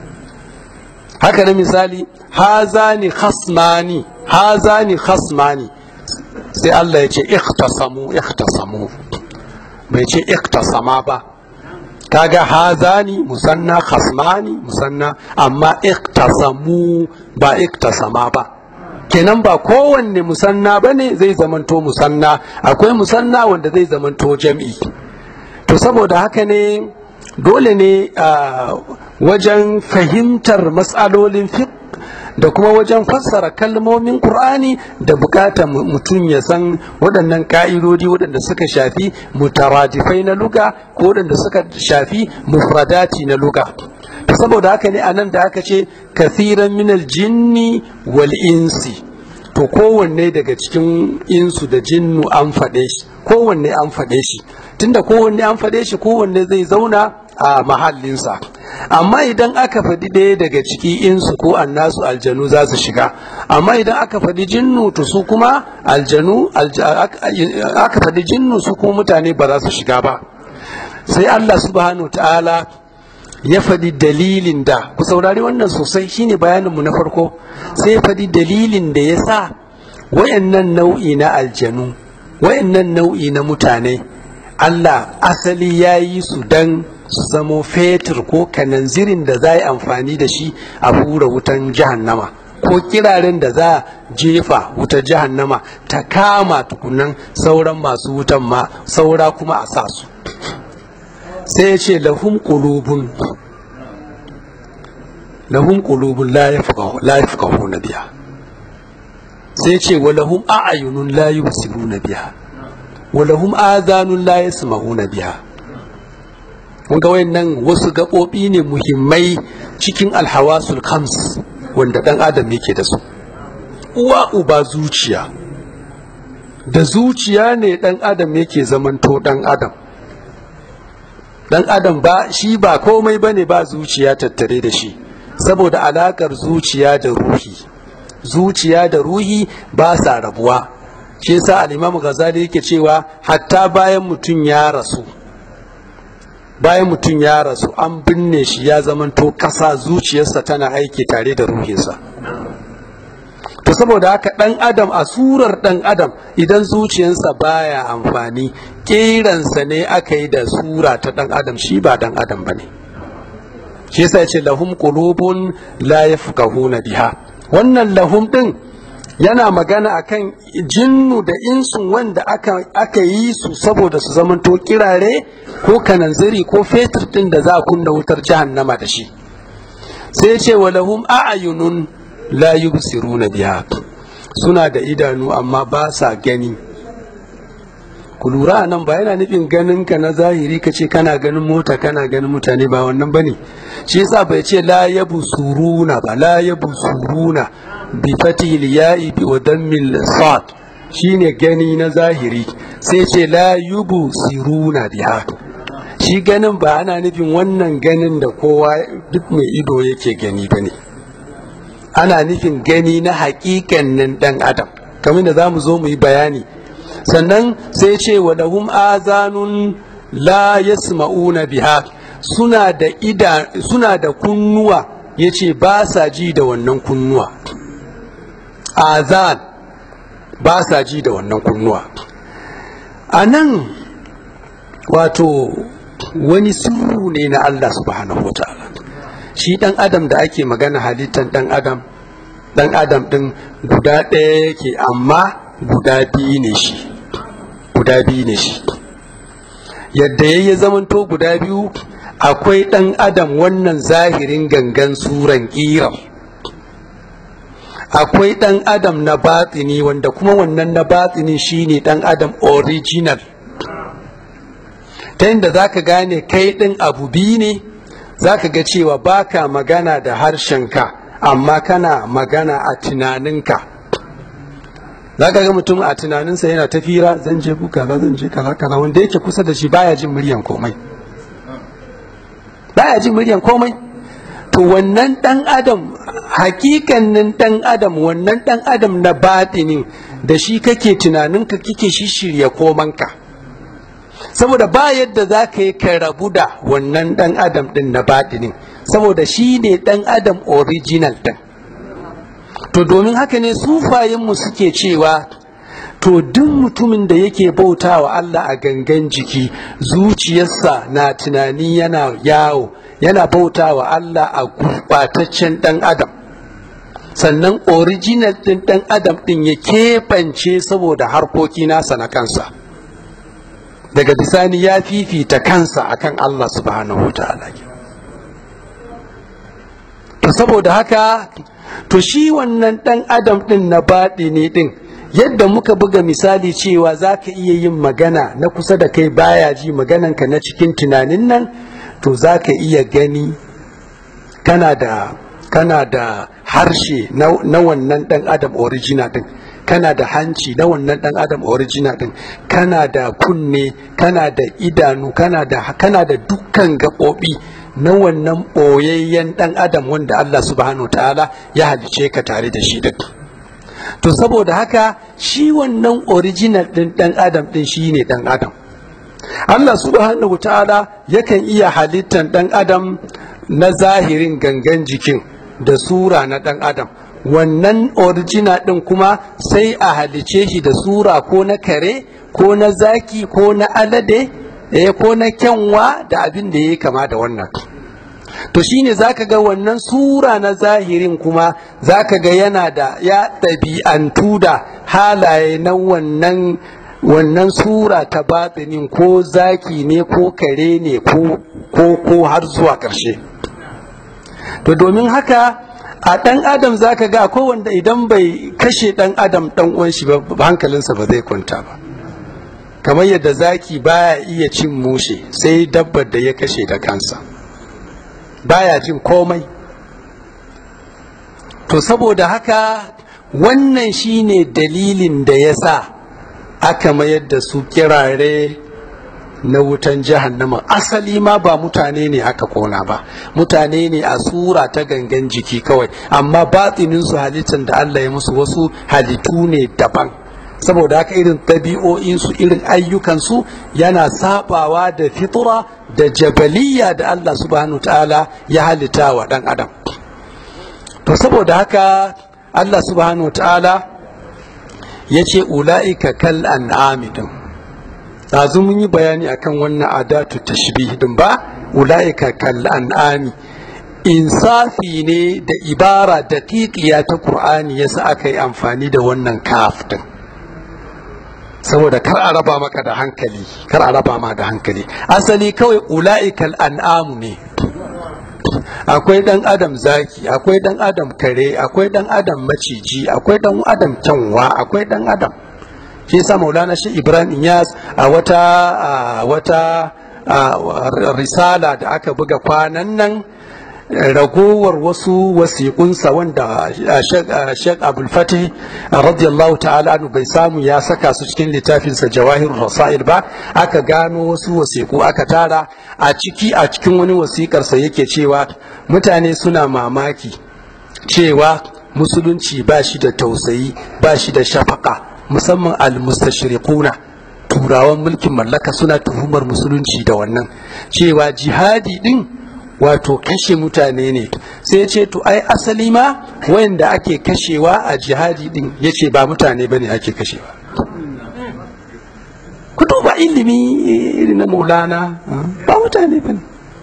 haka na misali hazani khasmani hazani khasmani sai Allah ya ce ikhtasamu ikhtasamu bai ce ikhtasama ba kaga hazani musanna khasmani musanna amma ikhtasamu ba ikhtasama ba kenan ba kowanne musanna bane zai zamanto musanna akwai musanna wanda zai zamanto jam'i to saboda haka ne dole ne a wajen fahimtar matsalolin fiqh da kuma wajen fassara kalmomin Qur'ani da bukatar mutum ya san waɗannan ƙa'idodi waɗanda suka shafi mutaradifai na luga ko waɗanda suka shafi mufradati na luga to saboda haka ne anan da aka ce kathiran minal jinni wal insi to kowanne daga cikin insu da jinnu an faɗe shi kowanne an faɗe shi tunda kowanne an faɗe shi kowanne zai zauna a mahallinsa amma idan aka faɗi ɗaya daga ciki insu ko annasu aljanu za su shiga amma idan aka faɗi jinnu to su kuma aljanu aka faɗi jinnu su kuma mutane ba za su shiga ba sai Allah subhanahu ta'ala ya faɗi dalilin da ku saurari wannan sosai shine bayaninmu na farko sai ya faɗi dalilin da ya sa wayannan nau'i na aljanu wayannan nau'i na mutane Allah asali ya yi su dan su zamo fetur ko kananzirin da za a yi amfani da shi a hura wutan jahannama ko kiraren da za a jefa wutar jahannama ta kama tukunan sauran masu wutan ma saura kuma a sa su sai ya ce lahum qulubun lahum qulubun la yafqahu la yafqahuna biha sai ce wa lahum a'yunun la yubsiruna biha wa lahum adhanun la yasma'una biha kun ga wayannan wasu gaɓoɓi ne muhimmai cikin alhawasul khams wanda ɗan adam yake da su uwa uba zuciya da zuciya ne ɗan adam yake zamanto ɗan adam ɗan adam ba shi ba komai ba ne ba zuciya tattare da shi saboda alaƙar zuciya da ruhi zuciya da ruhi ba sa rabuwa shi yasa al-imam ghazali yake cewa hatta bayan mutum ya rasu bayan mutum ya rasu an binne shi ya zamanto ƙasa zuciyarsa tana aiki tare da ruhinsa to saboda haka ɗan adam a surar ɗan adam idan zuciyarsa baya amfani ƙeransa ne aka yi da sura ta ɗan adam shi ba ɗan adam ba ne shi yasa ce lahum qulubun la yafqahuna biha wannan lahum ɗin yana magana akan jinnu da insun wanda aka, aka yi su saboda su zamanto kirare ko kananziri ko fetur din da za a kunna wutar jahannama da shi sai ce wa lahum a'yunun la yubsiruna biha suna da idanu amma ba sa gani ku lura nan ba yana nufin ganin ka na zahiri ka ce kana ganin mota kana ganin mutane ba wannan bane shi yasa bai ce la yabsuruna ba la yabsuruna bi fatihil ya'i bi wa dammil sad shine gani na zahiri sai ce la yubsiruna biha shi ganin ba ana nufin wannan ganin da kowa duk mai ido yake gani bane ana nufin gani na haƙiƙanin ɗan adam kamar da za mu zo mu yi bayani sannan sai ce wa lahum azanun la yasma'una biha suna da ida suna da kunnuwa yace ba sa ji da wannan kunnuwa azan ba sa ji da wannan kunnuwa a nan wato wani sirru ne na Allah subhanahu wa ta'ala shi ɗan adam da ake magana halittar ɗan adam ɗan adam ɗin guda ɗaya yake amma guda biyu ne shi guda biyu ne shi yadda ya yi zamanto guda biyu akwai ɗan adam wannan zahirin gangan suran ƙirar akwai ɗan adam na batsini wanda kuma wannan na batsini shine ɗan adam original ta yadda za ka gane kai ɗin abu biyu ne za ka ga cewa baka magana da harshenka amma kana magana a tunaninka za ka ga mutum a tunaninsa yana tafira zan je buka ba zan je kaza kaza wanda yake kusa da shi baya jin muryan komai baya jin muryan komai to wannan dan adam hakikanin dan adam wannan dan adam na batinin da shi kake tunaninka kike shishirya komanka saboda ba yadda za ka yi ka rabu da wannan dan adam din na batinin saboda shi ne dan adam original din to domin haka ne sufayenmu suke cewa to duk mutumin da yake bauta wa Allah a gangan jiki zuciyarsa na tunani yana yawo yana bauta wa Allah a gurɓataccen ɗan adam sannan original ɗin ɗan adam ɗin ya keɓance saboda harkoki nasa na kansa daga bisani ya fifita kansa akan Allah subhanahu wa ta'ala to saboda haka to shi wannan ɗan adam ɗin na baɗi ne ɗin yadda muka buga misali cewa za ka iya yin magana na kusa da kai baya ji magananka na cikin tunanin nan to za ka iya gani kana da kana da harshe na, na wannan ɗan adam original ɗin kana da hanci na wannan dan adam original din kana da kunne kana da idanu kana da kana da dukkan gaɓoɓi na wannan ɓoyayyen dan adam wanda Allah subhanahu ta'ala ya halice ka tare da shi din to saboda haka shi wannan original din dan adam din shine dan adam Allah subhanahu ta'ala yakan iya halittan dan adam na zahirin gangan jikin da sura na dan adam wannan original din kuma sai a halice shi da sura ko na kare ko na zaki ko na alade eh ko na kyanwa da abin da ya kama da wannan to shine zaka ga wannan sura na zahirin kuma zaka ga yana da ya ɗabi'antu da halaye na wannan wannan sura ta batinin ko zaki ne ko kare ne ko ko har zuwa ƙarshe to domin haka a ɗan adam zaka ga ko wanda idan bai kashe ɗan adam ɗan uwan shi ba hankalinsa ba zai kwanta ba kamar yadda zaki baya iya cin mushe sai dabbar da ya kashe da kansa baya jin komai to saboda haka wannan shine dalilin da ya sa aka mayar da su kirare na wutan jahannama asali ma ba mutane ne aka kona ba mutane ne a sura ta gangan jiki kawai amma batsinin su halittar da Allah ya musu wasu halittu ne daban saboda haka irin ɗabi'o'insu irin ayyukansu yana sabawa da fitura da jabaliya da Allah subhanahu ta'ala ya halitta wa ɗan adam to saboda haka Allah subhanahu ta'ala ya ce ula'ika kal an'ami din ɗazu mun yi bayani akan wannan adatu tashbih din ba ula'ika kal an'ami insafi ne da ibara daƙiƙiya ta Qur'ani yasa aka yi amfani da wannan kaf din saboda kar a raba maka da hankali kar a raba ma da hankali asali kawai ula'ikal an'amu ne akwai dan adam zaki akwai dan adam kare akwai dan adam maciji akwai dan adam kyanwa akwai dan adam shi yasa maulana shi ibrahim inyas a wata a wata risala da aka buga kwanan nan ragowar wasu wasiƙunsa wanda Sheikh Abdul Fatih radiyallahu ta'ala anhu bai samu ya saka su cikin littafinsa Jawahirul Rasail ba aka gano wasu wasiƙu aka tara a ciki a cikin wani wasiƙarsa yake cewa mutane suna mamaki cewa musulunci ba shi da tausayi ba shi da shafaka musamman al-mustashriquna turawan mulkin mallaka suna tuhumar musulunci da wannan cewa jihadi din wato kashe mutane ne sai ce to ai asali ma wayanda ake kashewa a jihadi din yace ba mutane bane ake kashewa ku duba ilimi irin na maulana ba mutane bane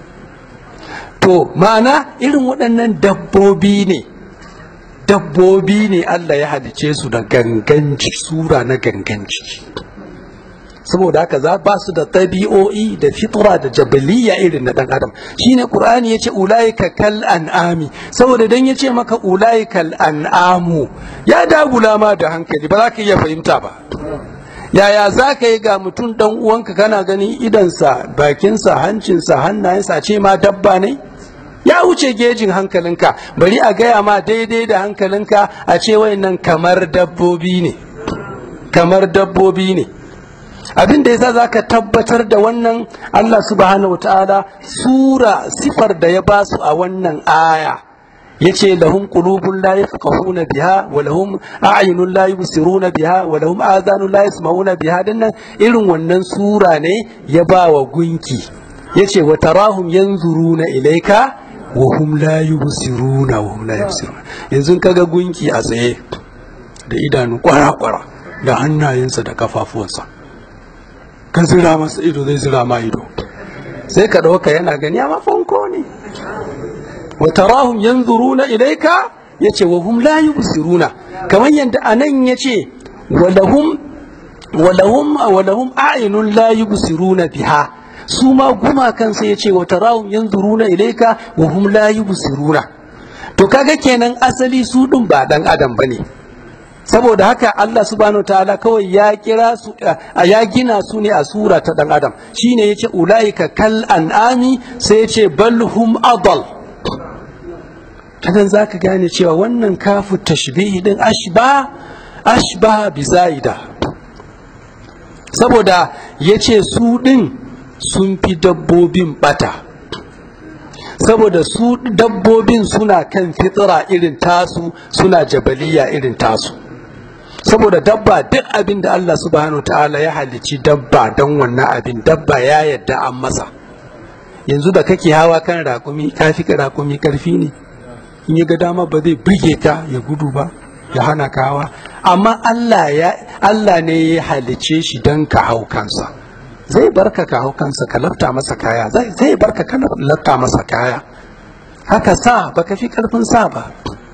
to ma'ana irin waɗannan dabbobi ne dabbobi ne Allah ya halice su da gangan sura na gangan ciki saboda haka za ba su da tabi'o'i da fitra da jabaliya irin na dan adam shine qur'ani yace ulaika kal an'ami saboda dan yace maka ulaika kal an'amu ya dagula ma da hankali ba za ka iya fahimta ba yaya za ka yi ga mutum dan uwanka kana ganin idansa bakinsa hancinsa hannayensa ce ma dabba ne ya wuce gejin hankalinka bari a gaya ma daidai da hankalinka a ce wayannan kamar dabbobi ne kamar dabbobi ne abin da yasa zaka tabbatar da wannan Allah subhanahu wataala sura sifar da ya basu a wannan aya yace lahum qulubun la yafqahuna biha wa lahum a'yunun la yubsiruna biha wa lahum adhanun la yasma'una biha dinnan irin wannan sura ne ya ba wa gunki yace wa tarahum yanzuruna ilayka wa hum la yubsiruna wa hum la yubsiruna yanzu kaga gunki a tsaye da idanu kwara-kwara da hannayensa da kafafuwansa ka zira masa ido zai zira ma ido sai ka ɗauka yana gani amma fanko ne wa tarahum yanzuruna ilayka yace wa hum la yubsiruna kamar yadda anan yace wa lahum wa lahum wa lahum a'yunun la yubsiruna biha su ma gumakan sai yace wa tarahum yanzuruna ilayka wa hum la yubsiruna to kaga kenan asali su din ba dan adam bane saboda haka Allah subhanahu ta'ala kawai ya kira su ya gina su ne a sura ta dan adam shine yace ulaika kal an'ami sai yace bal hum adal kanan zaka gane cewa wannan kafu tashbihi din ashba ashba bi zaida saboda ya ce su ɗin sun fi dabbobin bata saboda su dabbobin suna kan fitsira irin tasu suna jabaliya irin tasu saboda dabba duk abin da Allah subhanahu ta'ala ya halicci dabba don wannan abin dabba ya yadda an masa yanzu da kake hawa kan rakumi ka fi rakumi karfi ne in ya ga dama ba zai buge ka ya gudu ba ya hana ka hawa amma Allah ya Allah ne ya halicce shi don ka hau kansa zai barka ka hau kansa ka lafta masa kaya zai barka ka lafta masa kaya haka sa baka fi karfin sa ba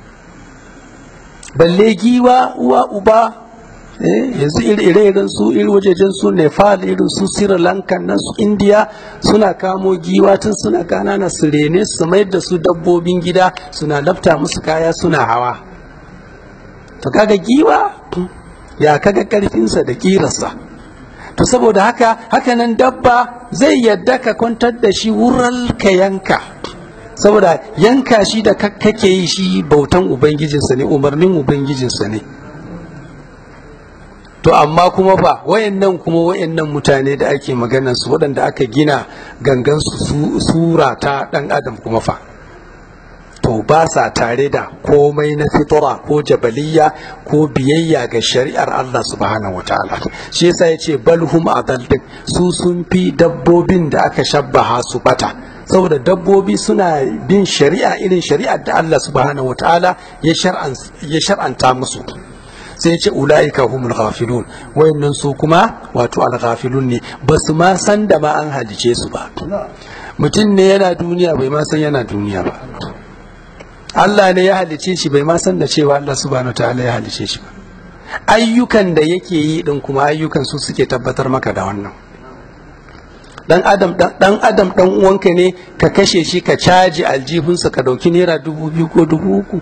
balle giwa uwa uba yanzu ire-iren su iri wajejen su nepal irin su sri lanka nan su india suna kamo giwa tun suna kanana su rene su mayar da su dabbobin gida suna lafta musu kaya suna hawa to kaga giwa ya kaga karfinsa da kirarsa to saboda haka hakanan dabba zai yadda ka kwantar da shi wurin ka yanka saboda yanka shi da kake yi shi bautan ubangijinsa ne umarnin ubangijinsa ne to amma kuma fa wayannan kuma wayannan mutane da ake magana su waɗanda aka gina gangan su sura ta ɗan adam kuma fa to ba sa tare da komai na fitura ko jabaliya ko biyayya ga shari'ar Allah subhanahu wataala shi yasa yace balhum adal su sun fi dabbobin da aka shabbaha su bata saboda dabbobi suna bin shari'a irin shari'ar da Allah subhanahu wataala ya shar'anta musu sai ya ce ula'ika humul ghafilun wayannan su kuma wato al-ghafilun ne ba su ma san da ma an halice su ba mutum ne yana duniya bai ma san yana duniya ba Allah ne ya halice shi bai ma san da cewa Allah subhanahu wataala ya halice shi ba ayyukan da yake yi din kuma ayyukan su suke tabbatar maka da wannan dan adam dan adam dan uwanka ne ka kashe shi ka caji aljihunsa ka dauki naira dubu biyu ko dubu uku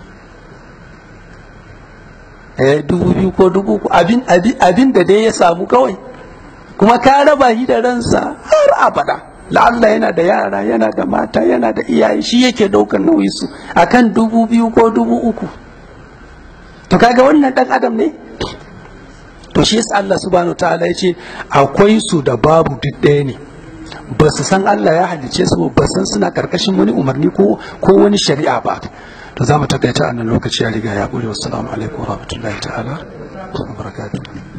eh dubu biyu ko dubu uku abin abin da dai ya samu kawai kuma ka raba shi da ransa har abada la'alla yana da yara yana da mata yana da iyaye shi yake daukar nauyi su akan dubu biyu ko dubu uku to kaga wannan dan adam ne to shi yasa Allah subhanahu ta'ala ya ce akwai su da babu duk ɗaya ne ba su san Allah ya halice su ba san suna karkashin wani umarni ko ko wani shari'a ba to za mu takaita a nan lokaci ya riga ya ƙure wasu alaikum wa rahmatullahi ta'ala wa barakatuh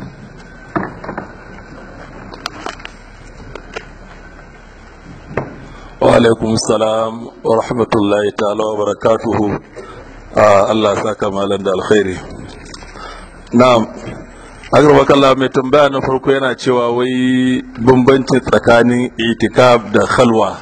wa alaikum salam wa rahmatullahi ta'ala wa barakatuhu Allah saka malam da alkhairi na'am agarwakalla mai tambaya na farko yana cewa wai bambanci tsakanin itikaf da khalwa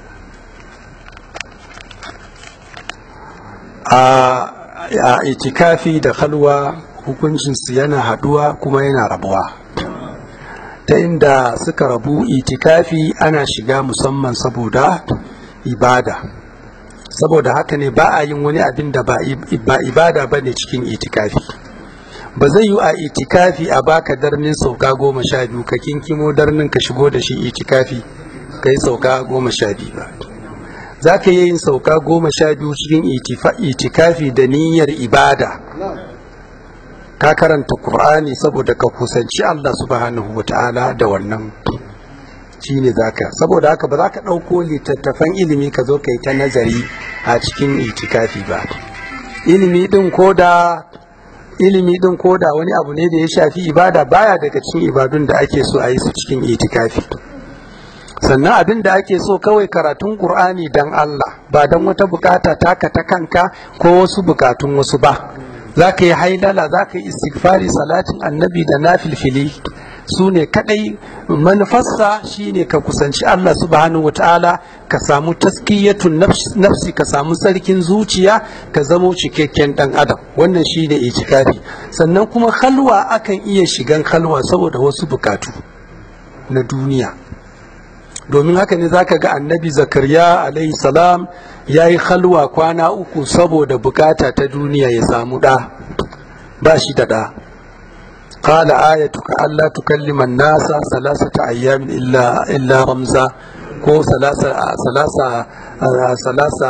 a itikafi da khalwa hukuncinsu yana haduwa kuma yana rabuwa ta inda suka rabu itikafi ana shiga musamman saboda ibada saboda haka ne ba a yin wani abin da ba ibada ba ne cikin itikafi ba zai yi a itikafi a baka darnin sauka goma sha biyu ka kinkimo darnin ka shigo da shi itikafi ka yi sauka goma sha biyu ba za ka yi yin sauka goma sha biyu cikin itikafi da niyyar ibada ka karanta Kur'ani saboda ka kusanci Allah subhanahu wa ta'ala da wannan shi ne za ka saboda haka ba za ka ɗauko littattafan ilimi ka zo ka yi ta nazari a cikin itikafi ba ilimi ɗin ko da ilimi din ko da wani abu ne da ya shafi ibada baya daga cikin ibadun da ake so a yi su cikin itikafi sannan abin da ake so kawai karatun qur'ani dan Allah ba dan wata bukata taka ta kanka ko wasu bukatun wasu ba za ka yi hailala za ka yi istighfari salatin annabi da nafilfili su ne kadai manufarsa shine ka kusanci Allah subhanahu wataala ka samu taskiyatun nafsi ka samu sarkin zuciya ka zamo cikakken dan adam wannan shine itikafi sannan kuma halwa akan iya shigan halwa saboda wasu bukatu na duniya domin haka ne zaka ga annabi zakariya alaihi salam ya yi halwa kwana uku saboda bukata ta duniya ya samu ɗa ba shi da ɗa قال آيتك ألا تكلم الناس ثلاثة أيام إلا إلا رمزا ko salasa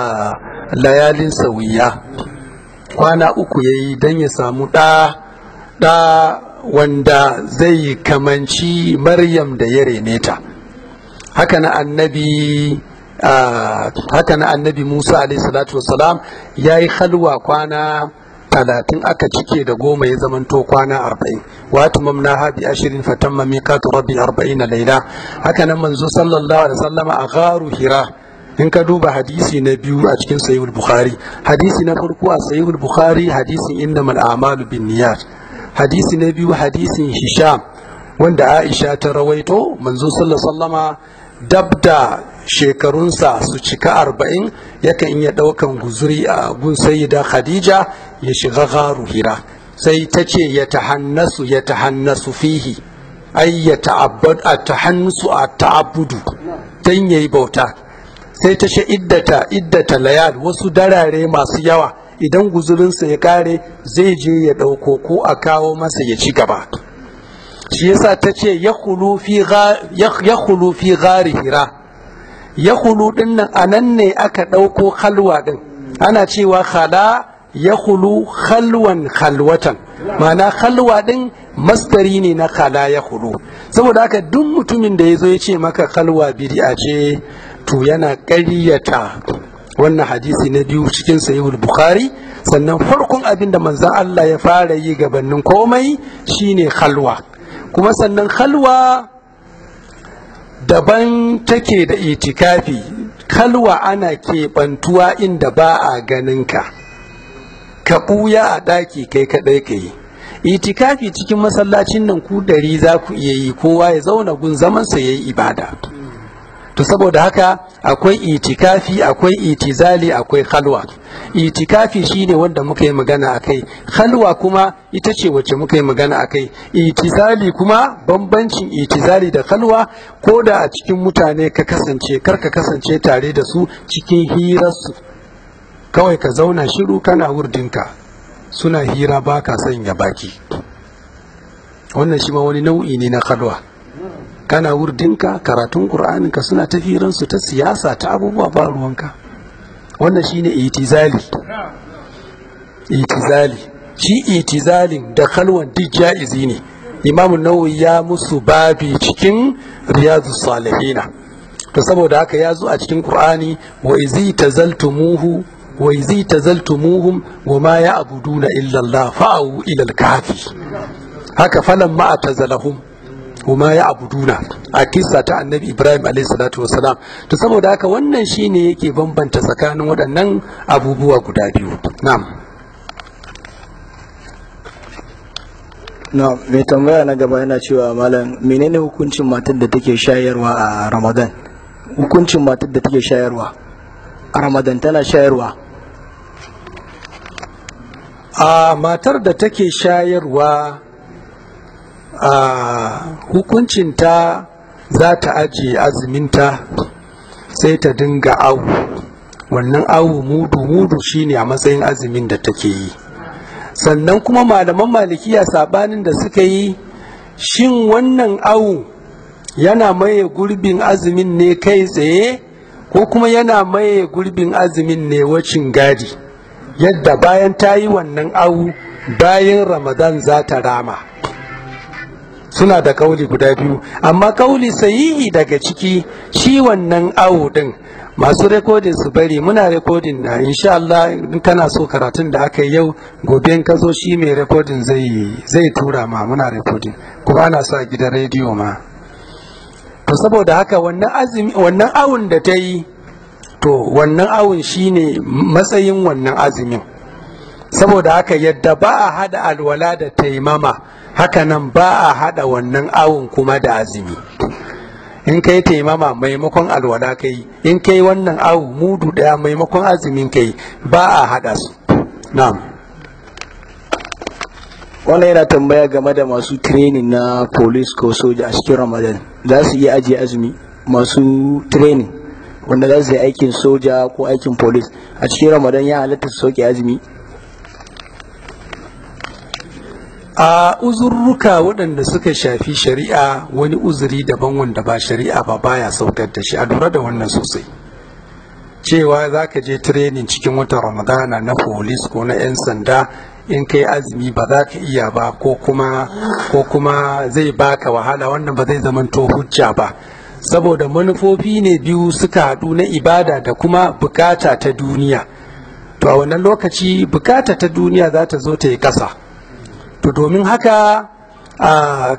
layalin sauyiya kwana uku ya yi don ya samu ɗa ɗa wanda zai kamanci maryam da ya rene ta haka na annabi haka na annabi musa alaihi salatu wasalam ya yi halwa kwana talatin aka cike da goma ya zamanto kwana arba'in wa tumamna ha bi ashirin fatamma miqatu rabbi arba'ina laila haka nan manzo sallallahu alaihi wasallama a gharu hira in ka duba hadisi na biyu a cikin sahihul bukhari hadisi na farko a sahihul bukhari hadisin innamal a'malu binniyat hadisi na biyu hadisin hisham wanda aisha ta rawaito manzo sallallahu alaihi wasallama dab da shekarunsa su cika arba'in yakan iya ɗaukan guzuri a gun sayyida khadija ya shiga garu hira sai ta ce ya tahannasu ya tahannasu fihi ai ya ta'abbad a tahannusu a ta'abbudu dan yayi bauta sai ta ce iddata iddata layal wasu darare masu yawa idan guzurinsa ya kare zai je ya ɗauko ko a kawo masa ya ci gaba shi yasa ta ce ya hulu fi gari hira ya hulu din nan a nan ne aka ɗauko halwa din ana cewa khala ya hulu halwan halwatan ma'ana halwa din masdari ne na khala ya hulu saboda haka duk mutumin da ya zo ya ce maka halwa bid'a ce to yana ƙaryata wannan hadisi na biyu cikin sahihul bukhari sannan farkon abin da manzon Allah ya fara yi gabanin komai shine halwa kuma sannan halwa daban take da itikafi kalwa ana keɓantuwa inda ba a ganin ka ka ɓuya a ɗaki kai kaɗai ka yi itikafi cikin masallacin nan ku dari za ku iya yi kowa ya zauna gun zamansa ya yi ibada to saboda haka akwai itikafi akwai itizali akwai halwa itikafi shine wanda muka yi magana akai halwa kuma ita ce wacce muka yi magana akai itizali kuma bambancin itizali da halwa ko da a cikin mutane ka kasance kar ka kasance tare da su cikin hirarsu kawai ka zauna shiru kana wurdinka suna hira ba ka sanya baki wannan shi ma wani nau'i ne na halwa kana wurdinka karatun ka suna ta su ta siyasa ta abubuwa ba ruwanka wannan shine itizali itizali shi itizalin da kalwan duk ja'izi ne imamu nawawi ya musu babi cikin riyadu salihina to saboda haka ya zo a cikin qur'ani wa izi tazaltumuhu wa izi tazaltumuhum wa ma ya'buduna illa Allah fa'u ila al-kahfi haka falan ma atazalahum kuma ya abuduna a kisa ta annabi ibrahim salatu wasalam to saboda haka wannan shine yake bambanta tsakanin waɗannan abubuwa guda biyu na'am na mai tambaya na gaba yana cewa malam menene hukuncin matar da take shayarwa a ramadan hukuncin matar da take shayarwa a ramadan tana shayarwa a matar da take shayarwa a hukuncinta za ta ajiye azuminta sai ta dinga awu wannan awu mudu mudu shine a matsayin azumin da take yi sannan kuma malaman malikiya sabanin da suka yi shin wannan awu yana maye gurbin azumin ne kai tsaye ko kuma yana maye gurbin azumin ne wacin gadi yadda bayan ta yi wannan awu bayan ramadan za ta rama suna da kauli guda biyu amma kauli sahihi daga ciki shi wannan awo din masu rekodin su bari muna rekodin na insha Allah in kana so karatun da aka yi yau gobe in ka zo shi mai rekodin zai zai tura ma muna rekodin kuma ana sa gidan rediyo ma to saboda haka wannan azumi wannan awun da ta yi to wannan awun shine matsayin wannan azumin saboda haka yadda ba a hada alwala da taimama hakanan ba a hada wannan awun kuma da azumi in kai taimama maimakon alwala kai in kai wannan awu mudu daya maimakon azumin kai ba a hada su na'am wannan yana tambaya game da masu training na police ko soja a cikin ramadan za su iya ajiye azumi masu training wanda za su yi aikin soja ko aikin police a cikin ramadan ya halatta su sauke azumi a uzurruka waɗanda suka shafi shari'a wani uzuri daban wanda ba shari'a ba baya saukar da shi a lura da wannan sosai cewa za ka je tirenin cikin watan ramadana na polis ko na 'yan sanda in kai azumi ba za ka iya ba ko kuma ko kuma zai baka wahala wannan ba zai zamanto hujja ba saboda manufofi ne biyu suka haɗu na ibada da kuma bukata ta duniya to a wannan lokaci bukata ta duniya za ta zo ta yi ƙasa to domin haka a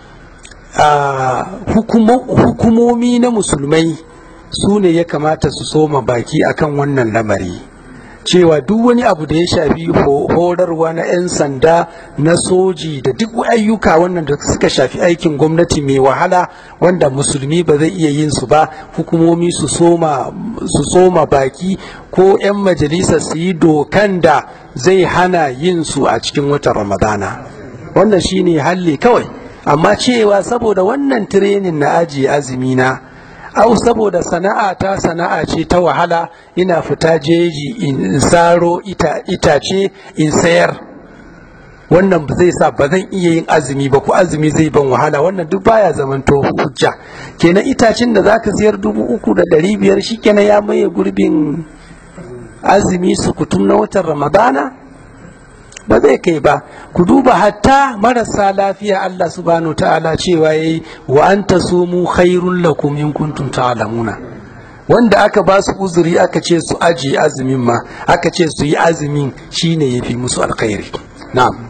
hukumomi na musulmai su ne ya kamata su soma baki akan wannan lamari cewa duk wani abu da ya shafi horarwa na 'yan sanda na soji da duk ayyuka wannan da suka shafi aikin gwamnati mai wahala wanda musulmi ba zai iya yin su ba hukumomi su soma baki ko 'yan majalisa su yi dokan da zai hana yin su a cikin watan ramadana wannan shine halli kawai amma cewa saboda wannan tirenin na ajiye azumi na au saboda sana'a ta sana'a ce ta wahala ina fita jeji in saro itace in sayar wannan zai sa ba zan iya yin azumi ba ko azumi zai ban wahala wannan duk baya zamanto hujja kenan itacen da zaka sayar dubu uku da ɗari biyar shikenan ya maye gurbin azumi su kutum na watan ramadana ba zai kai ba ku duba hatta marasa lafiya Allah subhanahu ta'ala cewa yayi wa anta sumu khairul lakum in kuntum ta'lamuna wanda aka ba su uzuri aka ce su aje azumin ma aka ce su yi azumin shine yafi musu alkhairi na'am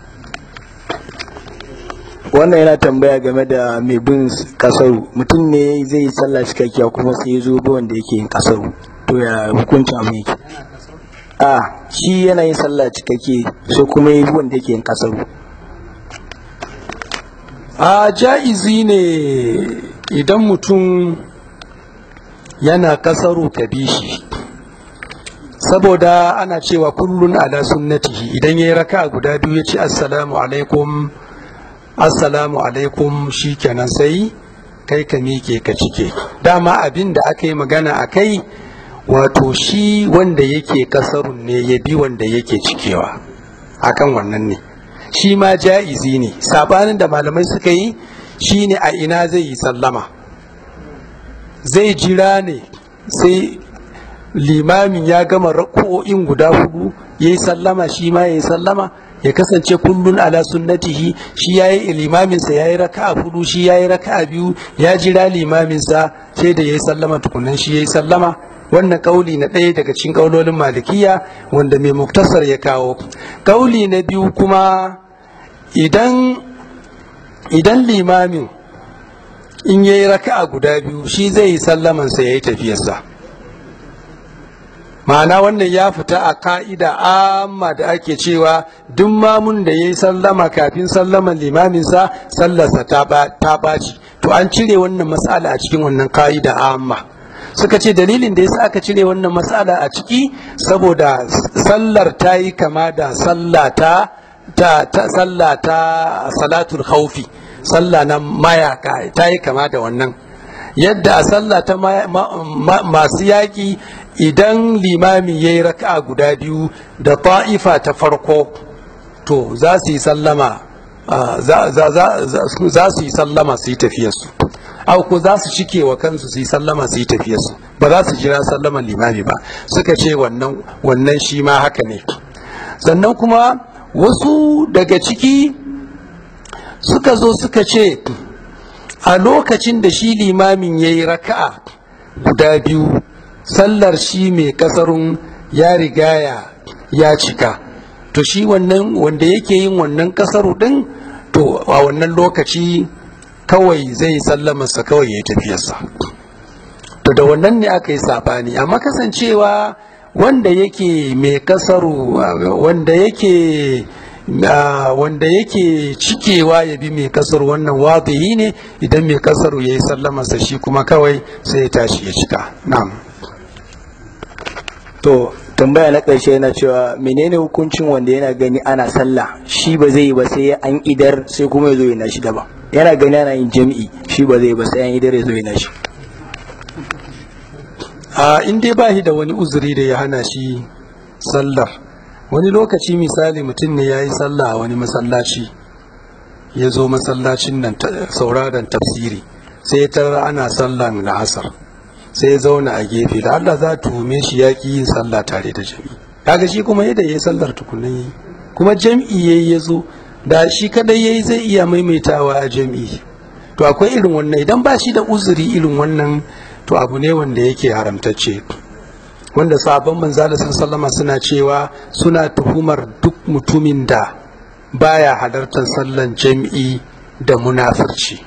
wannan yana tambaya game da mai bin kasaru mutum ne zai yi sallah cikakkiya kuma sai ya zo wanda yake yin kasaru to ya hukuncin abu yake a shi yana yin sallah cikakke sai kuma yi wanda yake yin kasaru a ja'izi ne idan mutum yana kasaru ka bi shi saboda ana cewa kullun ala sunnatihi idan ya yi raka guda biyu ya ce assalamu alaikum assalamu alaikum shi kenan sai kai ka miƙe ka cike dama abin da aka yi magana a kai wato shi wanda yake kasarun ne ya bi wanda yake cikewa akan wannan ne shi ma ja'izi ne sabanin da malamai suka yi shi ne a ina zai yi sallama zai jira ne sai limamin ya gama rako'in guda hudu ya yi sallama shi ma ya yi sallama ya kasance kullun ala sunnatihi shi ya yi limaminsa ya yi raka'a hudu shi ya yi raka'a biyu ya jira limaminsa sai da ya yi sallama tukunan shi ya yi sallama wannan kauli na ɗaya daga cikin kaulolin malikiya wanda mai muktasar ya kawo kauli na biyu kuma idan idan limamin in ya yi raka'a guda biyu shi zai yi sallamansa ya yi tafiyarsa ma'ana wannan ya fita a ka'ida amma da ake cewa duk mamun da ya yi sallama kafin sallaman limaminsa sallarsa ta ɓaci to an cire wannan matsala a cikin wannan ka'ida amma suka ce dalilin da yasa aka cire wannan matsala a ciki saboda sallar ta yi kama da sallata ta sallata salatul khawfi sallah na mayaka ta yi kama da wannan yadda a sallah ta masu yaƙi idan limami ya yi raka'a guda biyu da ta'ifa ta farko to za su yi sallama za su yi sallama su yi tafiyarsu au ko za su cike wa kansu su yi sallama su yi tafiyarsu ba za su jira sallaman limami ba suka ce wannan wannan shi ma haka ne sannan kuma wasu daga ciki suka zo suka ce a lokacin da shi limamin ya yi raka'a guda biyu sallar shi mai kasarun ya rigaya ya cika to shi wannan wanda yake yin wannan kasaru din to a wannan lokaci kawai zai sallamarsa kawai ya tafiyarsa to da wannan ne aka yi sabani amma kasancewa wanda yake mai kasaru wanda yake wanda yake cikewa ya bi mai kasar wannan wadihi ne idan mai kasaru ya yi sallamarsa shi kuma kawai sai ya tashi ya cika na'am to tambaya na ƙarshe yana cewa menene hukuncin wanda yana gani ana sallah shi ba zai yi ba sai an idar sai kuma ya zo yana shi daban yana gani ana yin jami'i shi ba zai yi ba sai an idar ya zo yana shi a in dai ba shi da wani uzuri da ya hana shi sallar wani lokaci misali mutum ne ya yi sallah a wani masallaci ya zo masallacin nan sauraron tafsiri sai ya tarar ana sallan la'asar sai ya zauna a gefe da Allah za tuhume shi ya ki yin sallah tare da jami kaga shi kuma yadda ya yi sallar tukunan yi kuma jam'i yayi ya zo da shi kadai yayi zai iya maimaitawa a jam'i to akwai irin wannan idan ba shi da uzuri irin wannan to abu ne wanda yake haramtacce wanda sabon manzala sallama suna cewa suna tuhumar duk mutumin da baya halartar sallan jam'i da munafurci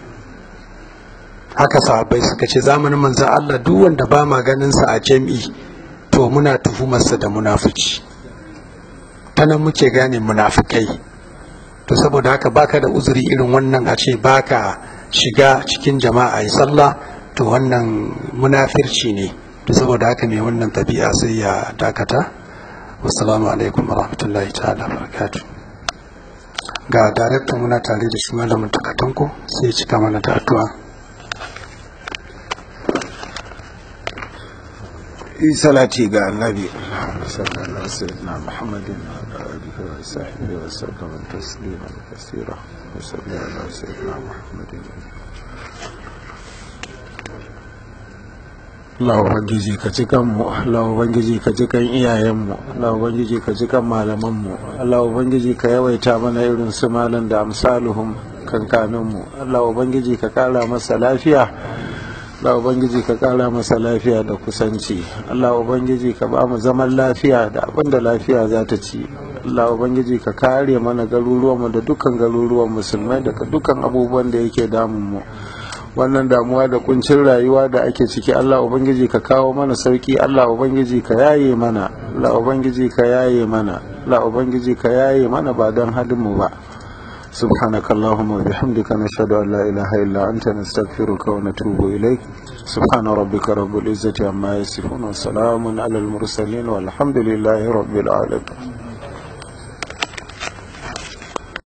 haka sahabbai suka ce zamanin manzan Allah duk wanda ba ma ganin sa a jam'i to muna tuhumarsa da munafici ta nan muke gane munafikai to saboda haka baka da uzuri irin wannan a ce baka shiga cikin jama'a yi sallah to wannan munafirci ne to saboda haka ne wannan tabi'a sai ya dakata wassalamu alaikum warahmatullahi ta'ala barakatuh ga darakta muna tare da shi malamin takatanko sai ya cika mana da addu'a yi salati ga annabi sallallahu sayyidina muhammadin wa alihi wa sahbihi wa sallam tasliman kaseera wa sallallahu ala sayyidina muhammadin Allah Ubangiji ka ci kanmu, Allah Ubangiji ka ci kan iyayenmu, Allah Ubangiji ka ci kan malamanmu, Allah Ubangiji ka yawaita mana irin su malam da amsaluhum kankaninmu, Allah Ubangiji ka kara masa lafiya, Allah Ubangiji ka kara masa lafiya da kusanci, Allah Ubangiji ka ba mu zaman lafiya da abin da lafiya za ta ci, Allah Ubangiji ka kare mana garuruwanmu da dukkan garuruwan musulmai daga dukkan abubuwan da yake damun mu. wannan damuwa da kuncin rayuwa da ake ciki Allah ubangiji ka kawo mana sauki Allah ubangiji ka yaye mana Allah ubangiji ka yaye mana Allah ubangiji ka yaye mana ba don hadin mu ba سبحانك اللهم وبحمدك نشهد أن لا إله إلا أنت نستغفرك ونتوب إليك سبحان ربك رب العزة عما يصفون وسلام على المرسلين والحمد لله رب العالمين